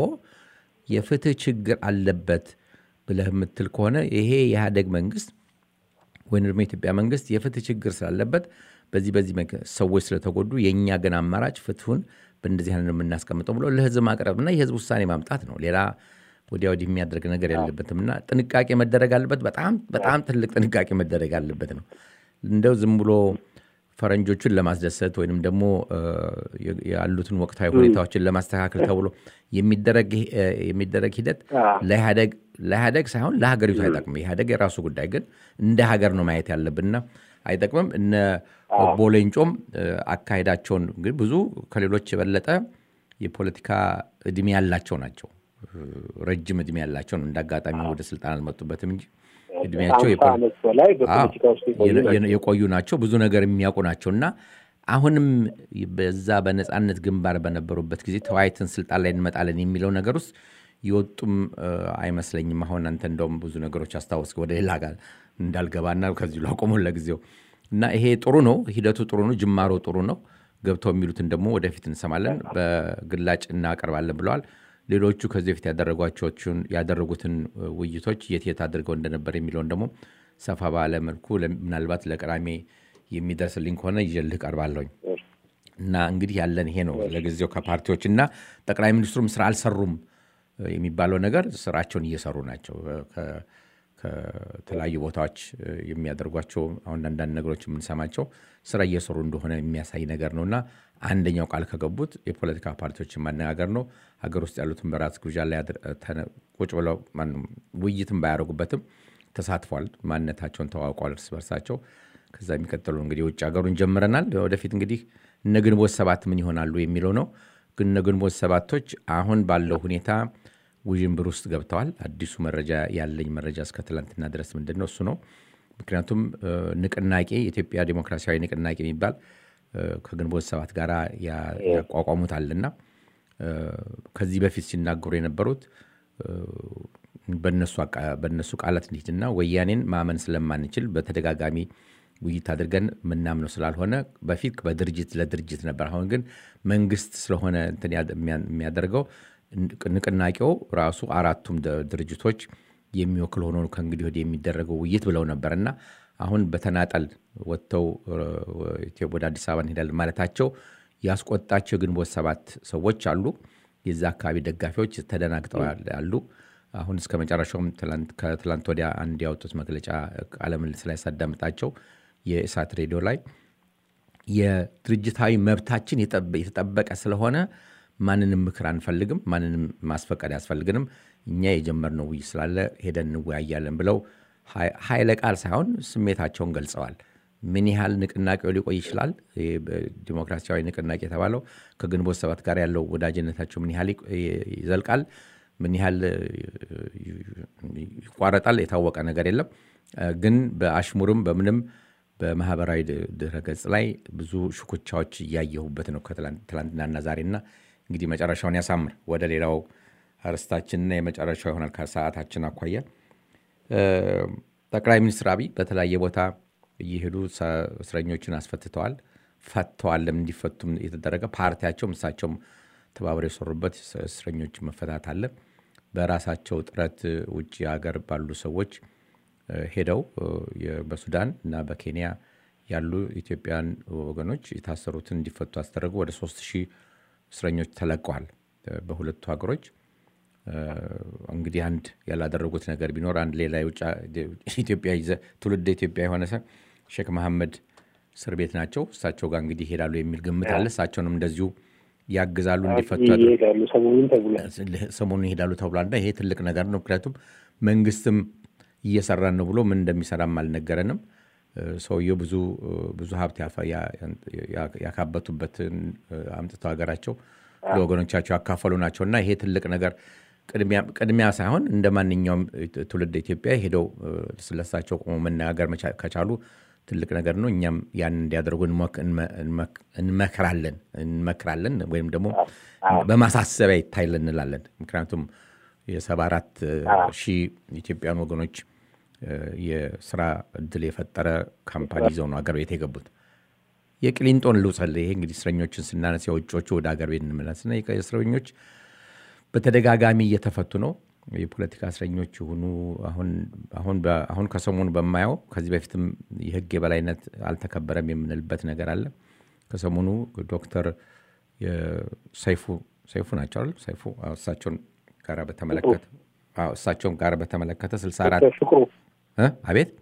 የፍትህ ችግር አለበት ብለህ የምትል ከሆነ ይሄ የኢህአዴግ መንግስት ወይም ደግሞ የኢትዮጵያ መንግስት የፍትህ ችግር ስላለበት በዚህ በዚህ መንገድ ሰዎች ስለተጎዱ የእኛ ግን አማራጭ ፍትሁን በእንደዚህ አይነት ነው የምናስቀምጠው ብሎ ለህዝብ ማቅረብና የህዝብ ውሳኔ ማምጣት ነው። ሌላ ወዲያ ወዲህ የሚያደርግ ነገር የለበትም እና ጥንቃቄ መደረግ አለበት። በጣም በጣም ትልቅ ጥንቃቄ መደረግ አለበት ነው እንደው ዝም ብሎ ፈረንጆቹን ለማስደሰት ወይንም ደግሞ እ፣ ያሉትን ወቅታዊ ሁኔታዎችን ለማስተካከል ተብሎ የሚደረግ እ፣ የሚደረግ ሂደት ለኢህአደግ ለኢህአደግ ሳይሆን ለሀገሪቱ አይጠቅም። ኢህአደግ የራሱ ጉዳይ ግን እንደ ሀገር ነው ማየት ያለብንና አይጠቅምም። እነ ኦቦ ሌንጮም እ፣ አካሄዳቸውን ግን ብዙ ከሌሎች የበለጠ የፖለቲካ እድሜ ያላቸው ናቸው። እ፣ ረጅም እድሜ ያላቸው ነው። እንደ አጋጣሚ ወደ ስልጣን አልመጡበትም እንጂ እድሜያቸው ከሀምሳ የፖ- ዓመት በላይ በፖለቲካ ውስጥ የቆዩ የነ- ናቸው። የነ- የቆዩ ናቸው። ብዙ ነገር የሚያውቁ ናቸው እና አሁንም በዛ በነፃነት ግንባር በነበሩበት ጊዜ ተወያይተን ስልጣን ላይ እንመጣለን የሚለው ነገር ውስጥ የወጡም እ፣ አይመስለኝም። አሁን አንተ እንደውም ብዙ ነገሮች አስታወስክ። ወደ ሌላ ጋር እንዳልገባና ከዚሁ ላቆመ ለጊዜው እና ይሄ ጥሩ ነው፣ ሂደቱ ጥሩ ነው፣ ጅማሮ ጥሩ ነው። ገብተው የሚሉትን ደግሞ ወደፊት እንሰማለን፣ በግላጭ እናቀርባለን ብለዋል። ሌሎቹ ከዚህ በፊት ያደረጓቸውን ያደረጉትን እ፣ ውይይቶች የት የት አድርገው እንደነበር የሚለውን ደግሞ ሰፋ ባለ መልኩ ለ- ምናልባት ለቅዳሜ የሚደርስልኝ ከሆነ ይዤልህ ቀርባለሁኝ። እና እንግዲህ ያለን ይሄ ነው ለጊዜው ከፓርቲዎች እና ጠቅላይ ሚኒስትሩም ስራ አልሰሩም እ፣ የሚባለው ነገር ስራቸውን እየሰሩ ናቸው። ከ- ከተለያዩ ቦታዎች እ፣ የሚያደርጓቸው አሁን አንዳንድ ነገሮች የምንሰማቸው ስራ እየሰሩ እንደሆነ የሚያሳይ ነገር ነው እና አንደኛው ቃል ከገቡት የፖለቲካ ፓርቲዎችን ማነጋገር ነው። ሀገር ውስጥ ያሉትን በራስ ግብዣ ላይ አድር- ተነ- ቁጭ ብለው ማንም ውይይትን ባያደርጉበትም ተሳትፏል። ማንነታቸውን ተዋውቋል እርስ በርሳቸው። ከዛ የሚቀጥሉ እንግዲህ የውጭ ሀገሩን ጀምረናል። ወደፊት እንግዲህ እነ ግንቦት ሰባት ምን ይሆናሉ የሚለው ነው። ግን እነ ግንቦት ሰባቶች አሁን ባለው ሁኔታ ውዥንብር ውስጥ ገብተዋል። አዲሱ መረጃ ያለኝ መረጃ እስከ ትላንትና ድረስ ምንድን ነው እሱ ነው። ምክንያቱም እ፣ ንቅናቄ የኢትዮጵያ ዴሞክራሲያዊ ንቅናቄ የሚባል እ፣ ከግንቦት ሰባት ጋር ያ- ያቋቋሙታልና እ፣ ከዚህ በፊት ሲናገሩ የነበሩት እ፣ በእነሱ አቃ- በእነሱ ቃላት እንሂድና ወያኔን ማመን ስለማንችል በተደጋጋሚ ውይይት አድርገን ምናምነው ስላልሆነ በፊት በድርጅት ለድርጅት ነበር። አሁን ግን መንግስት ስለሆነ እንትን ያድ- የሚያ- የሚያደርገው ንቅ- ንቅናቄው ራሱ አራቱም ደ- ድርጅቶች የሚወክል ሆኖ ከእንግዲህ ወዲህ የሚደረገው ውይይት ብለው ነበር እና አሁን በተናጠል ወጥተው እ፣ ኢትዮ- ወደ አዲስ አበባ እንሄዳለን ማለታቸው ያስቆጣቸው የግንቦት ሰባት ሰዎች አሉ። የዛ አካባቢ ደጋፊዎች ተደናግጠው ያሉ አሁን እስከ መጨረሻውም ከትላንት ወዲያ አንድ ያወጡት መግለጫ ቃለ ምልልስ ላይ ሳዳምጣቸው የእሳት ሬዲዮ ላይ የድርጅታዊ መብታችን የተጠበቀ ስለሆነ ማንንም ምክር አንፈልግም፣ ማንንም ማስፈቀድ አያስፈልግንም። እኛ የጀመርነው ውይይት ስላለ ሄደን እንወያያለን ብለው ኃይለ ቃል ሳይሆን ስሜታቸውን ገልጸዋል። ምን ያህል ንቅናቄው ሊቆይ ይችላል? ዲሞክራሲያዊ ንቅናቄ የተባለው ከግንቦት ሰባት ጋር ያለው ወዳጅነታቸው ምን ያህል ይዘልቃል? ምን ያህል ይቋረጣል? የታወቀ ነገር የለም። ግን በአሽሙርም በምንም በማህበራዊ ድረገጽ ላይ ብዙ ሽኩቻዎች እያየሁበት ነው ከትላንትናና ዛሬና እንግዲህ መጨረሻውን ያሳምር። ወደ ሌላው አርስታችንና የመጨረሻው ይሆናል ከሰዓታችን አኳያ ጠቅላይ ሚኒስትር አብይ በተለያየ ቦታ እየሄዱ እስረኞችን አስፈትተዋል፣ ፈተዋልም እንዲፈቱም የተደረገ ፓርቲያቸውም እሳቸውም ተባብረው የሰሩበት እስረኞች መፈታት አለ። በራሳቸው ጥረት ውጭ ሀገር ባሉ ሰዎች ሄደው በሱዳን እና በኬንያ ያሉ ኢትዮጵያን ወገኖች የታሰሩትን እንዲፈቱ አስደረጉ። ወደ ሶስት ሺህ እስረኞች ተለቀዋል በሁለቱ ሀገሮች። እንግዲህ አንድ ያላደረጉት ነገር ቢኖር አንድ ሌላ የውጭ ኢትዮጵያ ትውልድ ኢትዮጵያ የሆነ ሰው ሼክ መሐመድ እስር ቤት ናቸው። እሳቸው ጋር እንግዲህ ይሄዳሉ የሚል ግምት አለ። እሳቸውንም እንደዚሁ ያግዛሉ እንዲፈቱ ሰሞኑን ይሄዳሉ ተብሏል። እና ይሄ ትልቅ ነገር ነው። ምክንያቱም መንግስትም እየሰራን ነው ብሎ ምን እንደሚሰራም አልነገረንም። ሰውየው ብዙ ብዙ ሀብት ያካበቱበትን አምጥተው ሀገራቸው ለወገኖቻቸው ያካፈሉ ናቸው እና ይሄ ትልቅ ነገር ቅድሚያ ሳይሆን እንደ ማንኛውም ትውልድ ኢትዮጵያ ሄደው ስለሳቸው ቆሞ መነጋገር ከቻሉ ትልቅ ነገር ነው። እኛም ያን እንዲያደርጉ እንመክራለን እንመክራለን ወይም ደግሞ በማሳሰቢያ ይታይልን እንላለን። ምክንያቱም የሰባ አራት ሺህ ኢትዮጵያን ወገኖች የስራ እድል የፈጠረ ካምፓኒ ይዘው ነው አገር ቤት የገቡት። የቅሊንጦን ልውሰል። ይሄ እንግዲህ እስረኞችን ስናነስ የውጮቹ ወደ አገር ቤት እንመለስና እስረኞች በተደጋጋሚ እየተፈቱ ነው። የፖለቲካ እስረኞች የሆኑ አሁን ከሰሞኑ በማየው ከዚህ በፊትም የህግ የበላይነት አልተከበረም የምንልበት ነገር አለ። ከሰሞኑ ዶክተር ሰይፉ ሰይፉ ናቸው አይደል? ሰይፉ እሳቸውን ጋር በተመለከተ እሳቸውን ጋር በተመለከተ ስልሳ አራት አቤት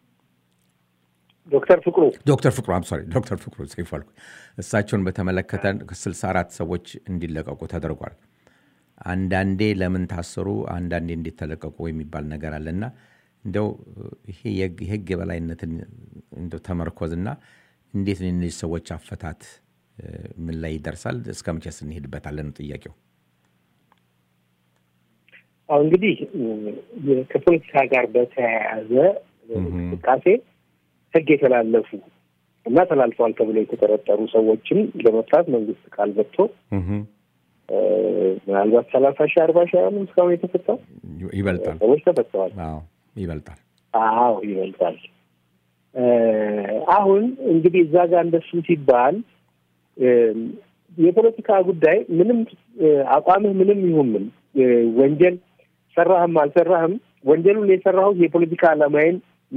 ዶክተር ፍቅሩ ዶክተር ፍቅሩ አም ሶሪ ዶክተር ፍቅሩ ሰይፉ አልኩ። እሳቸውን በተመለከተ ስልሳ አራት ሰዎች እንዲለቀቁ ተደርጓል። አንዳንዴ ለምን ታሰሩ፣ አንዳንዴ እንዴት ተለቀቁ የሚባል ነገር አለና እንደው ይሄ የህግ የበላይነትን እንደው ተመርኮዝና እንዴት እነዚህ ሰዎች አፈታት ምን ላይ ይደርሳል? እስከ መቼስ እንሄድበታለን ነው ጥያቄው። አሁ እንግዲህ ከፖለቲካ ጋር በተያያዘ እንቅስቃሴ ህግ የተላለፉ እና ተላልፈዋል ተብሎ የተጠረጠሩ ሰዎችን ለመፍታት መንግስት ቃል ገብቶ ምናልባት ሰላሳ ሺህ አርባ ሺህ አሁንም እስካሁን የተፈታው ይበልጣል ሰዎች ተፈተዋል። ይበልጣል። አዎ ይበልጣል። አሁን እንግዲህ እዛ ጋር እንደሱ ሲባል የፖለቲካ ጉዳይ ምንም አቋምህ ምንም ይሁን ምን ወንጀል ሰራህም አልሰራህም ወንጀሉን የሰራሁት የፖለቲካ ዓላማዬን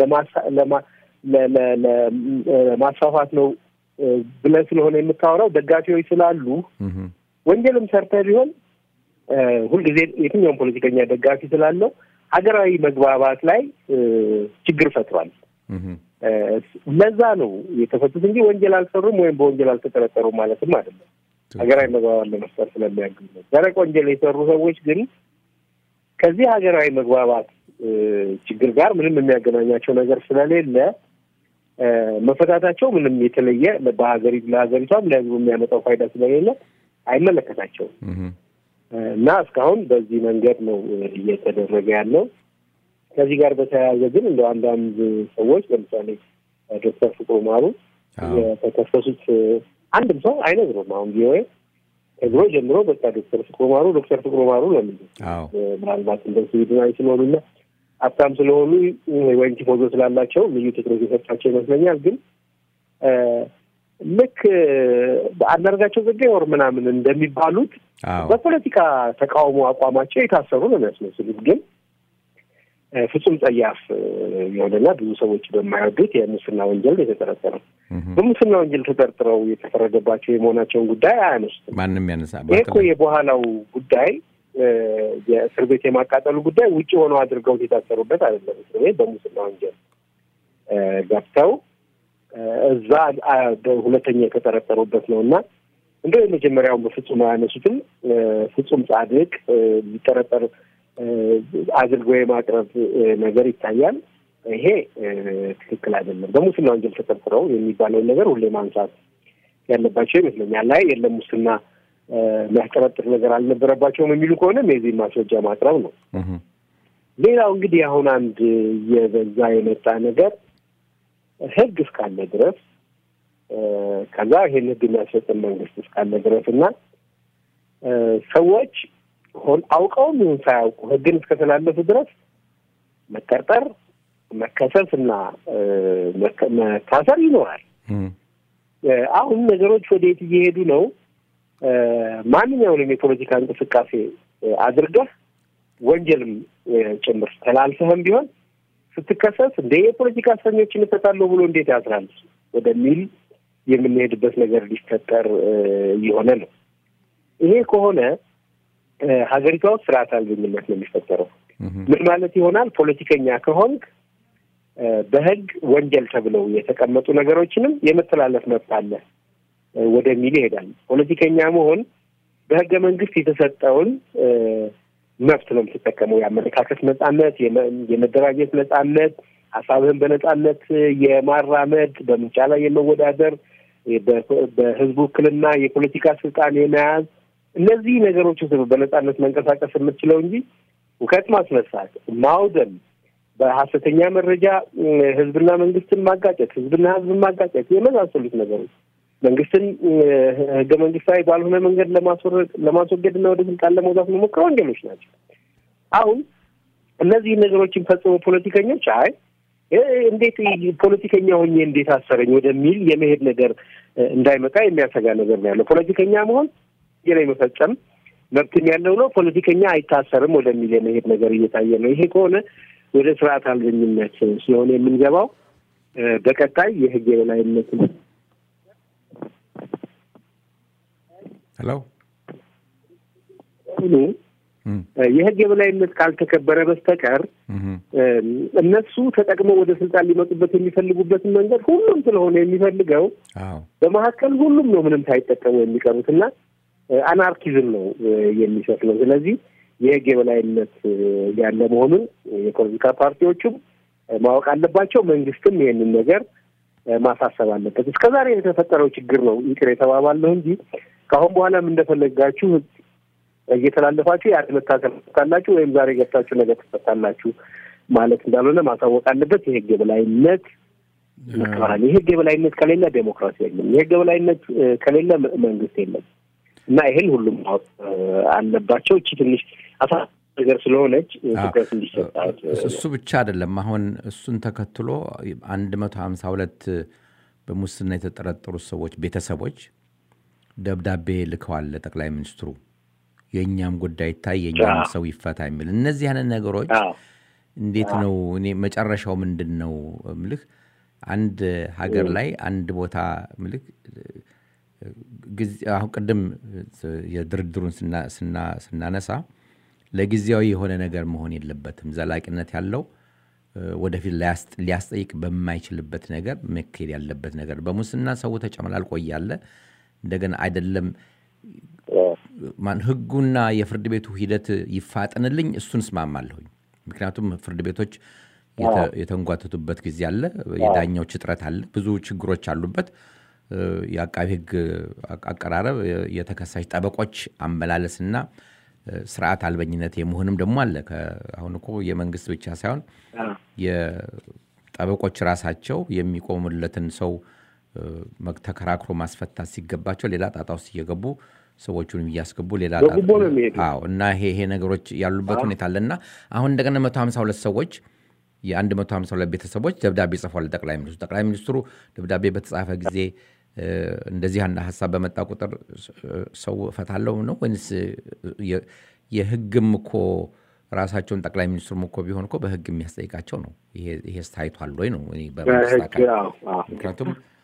ለማስፋፋት ነው ብለህ ስለሆነ የምታወራው ደጋፊዎች ስላሉ ወንጀልም ሰርተህ ቢሆን ሁልጊዜ የትኛውም ፖለቲከኛ ደጋፊ ስላለው ሀገራዊ መግባባት ላይ ችግር ፈጥሯል። ለዛ ነው የተፈቱት እንጂ ወንጀል አልሰሩም ወይም በወንጀል አልተጠረጠሩም ማለትም አይደለም። ሀገራዊ መግባባት ለመፍጠር ስለሚያግዝ ነው። ደረቅ ወንጀል የሰሩ ሰዎች ግን ከዚህ ሀገራዊ መግባባት ችግር ጋር ምንም የሚያገናኛቸው ነገር ስለሌለ መፈታታቸው ምንም የተለየ በሀገሪቱ ለሀገሪቷም ለሕዝቡ የሚያመጣው ፋይዳ ስለሌለ አይመለከታቸውም እና እስካሁን በዚህ መንገድ ነው እየተደረገ ያለው። ከዚህ ጋር በተያያዘ ግን እንደ አንዳንድ ሰዎች ለምሳሌ ዶክተር ፍቅሩ ማሩ የተከሰሱት አንድም ሰው አይነግሩም። አሁን ቪኦኤ ከድሮ ጀምሮ በቃ ዶክተር ፍቅሩ ማሩ ዶክተር ፍቅሩ ማሩ ለምን ምናልባት እንደ ስዊድናዊ ስለሆኑና ሀብታም ስለሆኑ ወይም ቲፎዞ ስላላቸው ልዩ ትኩረት የሰጣቸው ይመስለኛል። ግን ልክ አንዳርጋቸው ጽጌ ወር ምናምን እንደሚባሉት በፖለቲካ ተቃውሞ አቋማቸው የታሰሩ ነው የሚያስመስሉት ግን ፍጹም ጸያፍ የሆነና ብዙ ሰዎች በማይወዱት የሙስና ወንጀል የተጠረጠረው በሙስና ወንጀል ተጠርጥረው የተፈረደባቸው የመሆናቸውን ጉዳይ አያነሱትም። ማንም ያነሳ ይህ እኮ የበኋላው ጉዳይ የእስር ቤት የማቃጠሉ ጉዳይ ውጭ ሆነው አድርገውት የታሰሩበት አይደለም። እስር ቤት በሙስና ወንጀል ገብተው እዛ ሁለተኛ የተጠረጠሩበት ነው እና እንደ የመጀመሪያውን በፍጹም አያነሱትም። ፍጹም ጻድቅ ሊጠረጠር አድርገው የማቅረብ ነገር ይታያል። ይሄ ትክክል አይደለም። በሙስና ወንጀል ተጠርጥረው የሚባለውን ነገር ሁሌ ማንሳት ያለባቸው ይመስለኛል። ላይ የለም ሙስና የሚያስጠረጥር ነገር አልነበረባቸውም የሚሉ ከሆነም የዚህን ማስረጃ ማቅረብ ነው። ሌላው እንግዲህ አሁን አንድ የበዛ የመጣ ነገር ህግ እስካለ ድረስ ከዛ ይሄን ህግ የሚያስፈጽም መንግስት እስካለ ድረስ እና ሰዎች ሆን አውቀውም ይሁን ሳያውቁ ህግን እስከተላለፉ ድረስ መጠርጠር፣ መከሰስ እና መታሰር ይኖራል። አሁን ነገሮች ወዴት እየሄዱ ነው? ማንኛውንም የፖለቲካ እንቅስቃሴ አድርገህ ወንጀልም ጭምር ተላልፈህም ቢሆን ስትከሰስ እንደ የፖለቲካ እስረኞችን እፈታለሁ ብሎ እንዴት ያስራል ወደሚል የምንሄድበት ነገር ሊፈጠር እየሆነ ነው። ይሄ ከሆነ ሀገሪቷ ውስጥ ስርዓት አልበኝነት ነው የሚፈጠረው። ምን ማለት ይሆናል? ፖለቲከኛ ከሆንክ በህግ ወንጀል ተብለው የተቀመጡ ነገሮችንም የመተላለፍ መብት አለ ወደሚል ይሄዳል። ፖለቲከኛ መሆን በህገ መንግስት የተሰጠውን መብት ነው የምትጠቀመው። የአመለካከት ነጻነት፣ የመደራጀት ነጻነት፣ ሀሳብህን በነጻነት የማራመድ በምርጫ ላይ የመወዳደር፣ በህዝቡ ውክልና የፖለቲካ ስልጣን የመያዝ እነዚህ ነገሮች በነጻነት መንቀሳቀስ የምትችለው እንጂ ሁከት ማስነሳት፣ ማውደም፣ በሀሰተኛ መረጃ ህዝብና መንግስትን ማጋጨት፣ ህዝብና ህዝብን ማጋጨት የመሳሰሉት ነገሮች መንግስትን ህገ መንግስታዊ ባልሆነ መንገድ ለማስወገድ እና ወደ ስልጣን ለመውጣት መሞከር ወንጀሎች ናቸው። አሁን እነዚህ ነገሮችን ፈጽሞ ፖለቲከኞች አይ እንዴት ፖለቲከኛ ሆኜ እንዴት አሰረኝ ወደሚል የመሄድ ነገር እንዳይመጣ የሚያሰጋ ነገር ነው ያለው። ፖለቲከኛ መሆን ወንጀል የመፈጸም መብትም ያለው ነው። ፖለቲከኛ አይታሰርም ወደሚል የመሄድ ነገር እየታየ ነው። ይሄ ከሆነ ወደ ስርዓት አልበኝነት ሲሆን የምንገባው በቀጣይ የህግ የበላይነትን ሄሎ የህግ የበላይነት ካልተከበረ በስተቀር እነሱ ተጠቅመው ወደ ስልጣን ሊመጡበት የሚፈልጉበትን መንገድ ሁሉም ስለሆነ የሚፈልገው በመካከል ሁሉም ነው ምንም ሳይጠቀሙ የሚቀሩት እና አናርኪዝም ነው የሚሰፍነው። ስለዚህ የህግ የበላይነት ያለ መሆኑን የፖለቲካ ፓርቲዎቹም ማወቅ አለባቸው። መንግስትም ይሄንን ነገር ማሳሰብ አለበት። እስከ ዛሬ የተፈጠረው ችግር ነው ይቅር የተባባለው እንጂ ከአሁን በኋላም እንደፈለጋችሁ እየተላለፋችሁ የአንድ መታሰር ትፈታላችሁ ወይም ዛሬ ገብታችሁ ነገ ትፈታላችሁ ማለት እንዳልሆነ ማሳወቅ አለበት። የህግ የበላይነት ይከበራል። የህግ የበላይነት ከሌለ ዴሞክራሲ የለም። የህግ የበላይነት ከሌለ መንግስት የለም እና ይህን ሁሉም ማወቅ አለባቸው። እቺ ትንሽ አሳ ነገር ስለሆነች ትኩረት እንዲሰጣት እሱ ብቻ አይደለም። አሁን እሱን ተከትሎ አንድ መቶ ሀምሳ ሁለት በሙስና የተጠረጠሩት ሰዎች ቤተሰቦች ደብዳቤ ልከዋል ለጠቅላይ ሚኒስትሩ የእኛም ጉዳይ ይታይ የእኛም ሰው ይፈታ የሚል እነዚህ አይነት ነገሮች እንዴት ነው እኔ መጨረሻው ምንድን ነው ምልህ አንድ ሀገር ላይ አንድ ቦታ ምልህ አሁን ቅድም የድርድሩን ስናነሳ ለጊዜያዊ የሆነ ነገር መሆን የለበትም ዘላቂነት ያለው ወደፊት ሊያስጠይቅ በማይችልበት ነገር መካሄድ ያለበት ነገር በሙስና ሰው ተጨመላልቆ እያለ እንደገና አይደለም ህጉና የፍርድ ቤቱ ሂደት ይፋጠንልኝ እሱን እስማማለሁኝ። ምክንያቱም ፍርድ ቤቶች የተንጓተቱበት ጊዜ አለ፣ የዳኛዎች እጥረት አለ፣ ብዙ ችግሮች አሉበት። የአቃቢ ህግ አቀራረብ፣ የተከሳሽ ጠበቆች አመላለስና ስርዓት አልበኝነት የመሆንም ደግሞ አለ። አሁን እኮ የመንግስት ብቻ ሳይሆን የጠበቆች ራሳቸው የሚቆሙለትን ሰው ተከራክሮ ማስፈታት ሲገባቸው ሌላ ጣጣ ውስጥ እየገቡ ሰዎቹንም እያስገቡ ሌላ አዎ እና ይሄ ይሄ ነገሮች ያሉበት ሁኔታ አለ እና አሁን እንደገና መቶ ሀምሳ ሁለት ሰዎች የአንድ መቶ ሀምሳ ሁለት ቤተሰቦች ደብዳቤ ጽፏል ጠቅላይ ሚኒስትሩ ጠቅላይ ሚኒስትሩ ደብዳቤ በተጻፈ ጊዜ እንደዚህ አንድ ሀሳብ በመጣ ቁጥር ሰው እፈታለሁ ነው ወይንስ የህግም እኮ ራሳቸውን ጠቅላይ ሚኒስትሩም እኮ ቢሆን እኮ በህግ የሚያስጠይቃቸው ነው ይሄ ታይቷል ወይ ነው ምክንያቱም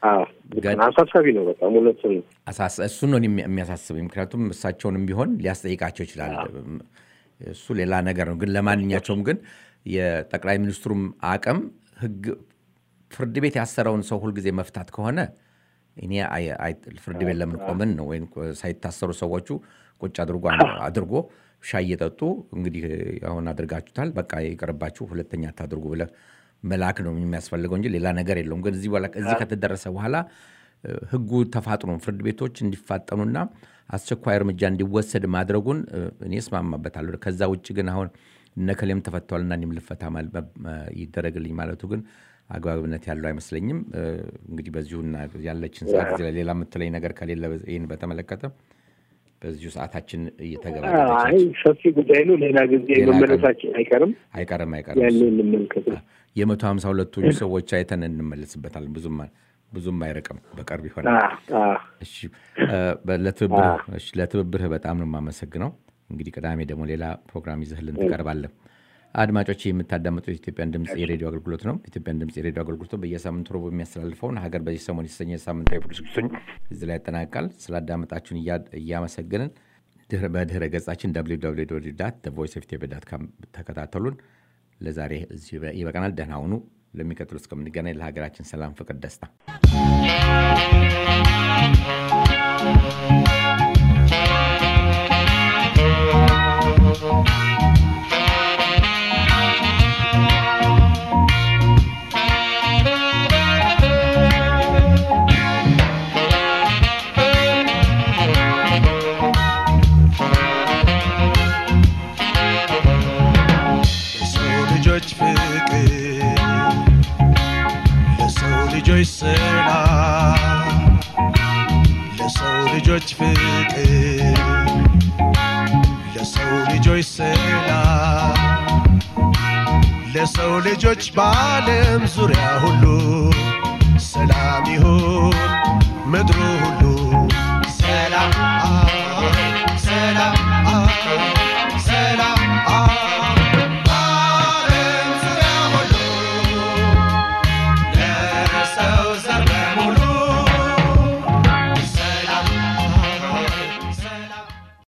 አዎ፣ ልክ ነው። አሳሳቢ ነው በጣም እውነት ነው። አሳስ- እሱን ነው እኔ የሚያሳስበኝ። ምክንያቱም እሳቸውንም ቢሆን ሊያስጠይቃቸው ይችላል። እሱ ሌላ ነገር ነው። ግን ለማንኛቸውም ግን የጠቅላይ ሚኒስትሩም አቅም ህግ ፍርድ ቤት ያሰረውን ሰው ሁልጊዜ መፍታት ከሆነ እኔ አይ- አይ- ፍርድ ቤት ለምን ቆምን ነው? ወይም ሳይታሰሩ ሰዎቹ ቁጭ አድርጎ አድርጎ ሻይ እየጠጡ እንግዲህ አሁን አድርጋችሁታል፣ በቃ ይቅርባችሁ፣ ሁለተኛ አታድርጉ ብለህ መላክ ነው የሚያስፈልገው እንጂ ሌላ ነገር የለውም። ግን እዚህ በኋላ እዚህ ከተደረሰ በኋላ እ፣ ህጉ ተፋጥኖ ፍርድ ቤቶች እንዲፋጠኑና አስቸኳይ እርምጃ እንዲወሰድ ማድረጉን እ፣ እኔ እስማማበታለሁ። ከዛ ውጭ ግን አሁን እነከሌም ተፈተዋልና እኔም ልፈታ ማል- መ- መ- ይደረግልኝ ማለቱ ግን አግባብነት ያለው አይመስለኝም። እ፣ እንግዲህ በዚሁና ያለችን ሰዓት እዚህ ላይ ሌላ የምትለኝ ነገር ከሌለ በ- ይህን በተመለከተ በዚሁ ሰዓታችን አይ እየተገባደች ሰፊ ጉዳይ ነው። ሌላ ጊዜ ሌላ ቀን። መመለሳችን አይቀርም። አይቀርም አይቀርም ያኔ እንመልከት ነው። የመቶ ሀምሳ ሁለቱ ሰዎች አይተን እንመለስበታለን። ብዙም ብዙም አይርቅም፣ በቅርብ ይሆናል። አዎ፣ አዎ። እሺ እ፣ በ- ለትብብርህ እሺ፣ ለትብብርህ በጣም ነው የማመሰግነው። እንግዲህ ቅዳሜ ደግሞ ሌላ ፕሮግራም ይዘህልን ትቀርባለህ። አድማጮች የምታዳምጡት የኢትዮጵያን ድምፅ የሬዲዮ አገልግሎት ነው። ኢትዮጵያን ድምፅ የሬዲዮ አገልግሎት በየሳምንቱ ረቡዕ የሚያስተላልፈውን ሀገር በዚህ ሰሞን የተሰኘ ሳምንታዊ ፕሮግራማችን እዚህ ላይ ያጠናቅቃል። ስላዳመጣችሁን እያ- እያመሰገንን ድህረ- በድህረ ገጻችን ቮይስ ኦፍ ኢትዮጵያ ዳት ካም ተከታተሉን። ለዛሬ እዚህ ይበቃናል። ደህና ሁኑ። ለሚቀጥሉ እስከምንገናኝ ለሀገራችን ሰላም፣ ፍቅር፣ ደስታ ለሰው ልጆች ፍቅር ለሰው ልጆች ሰላም ለሰው ልጆች ፍቅር ለሰው ልጆች ሰላም ለሰው ልጆች በዓለም ዙሪያ ሁሉ ሰላም ይሁን ምድሩ ሁሉ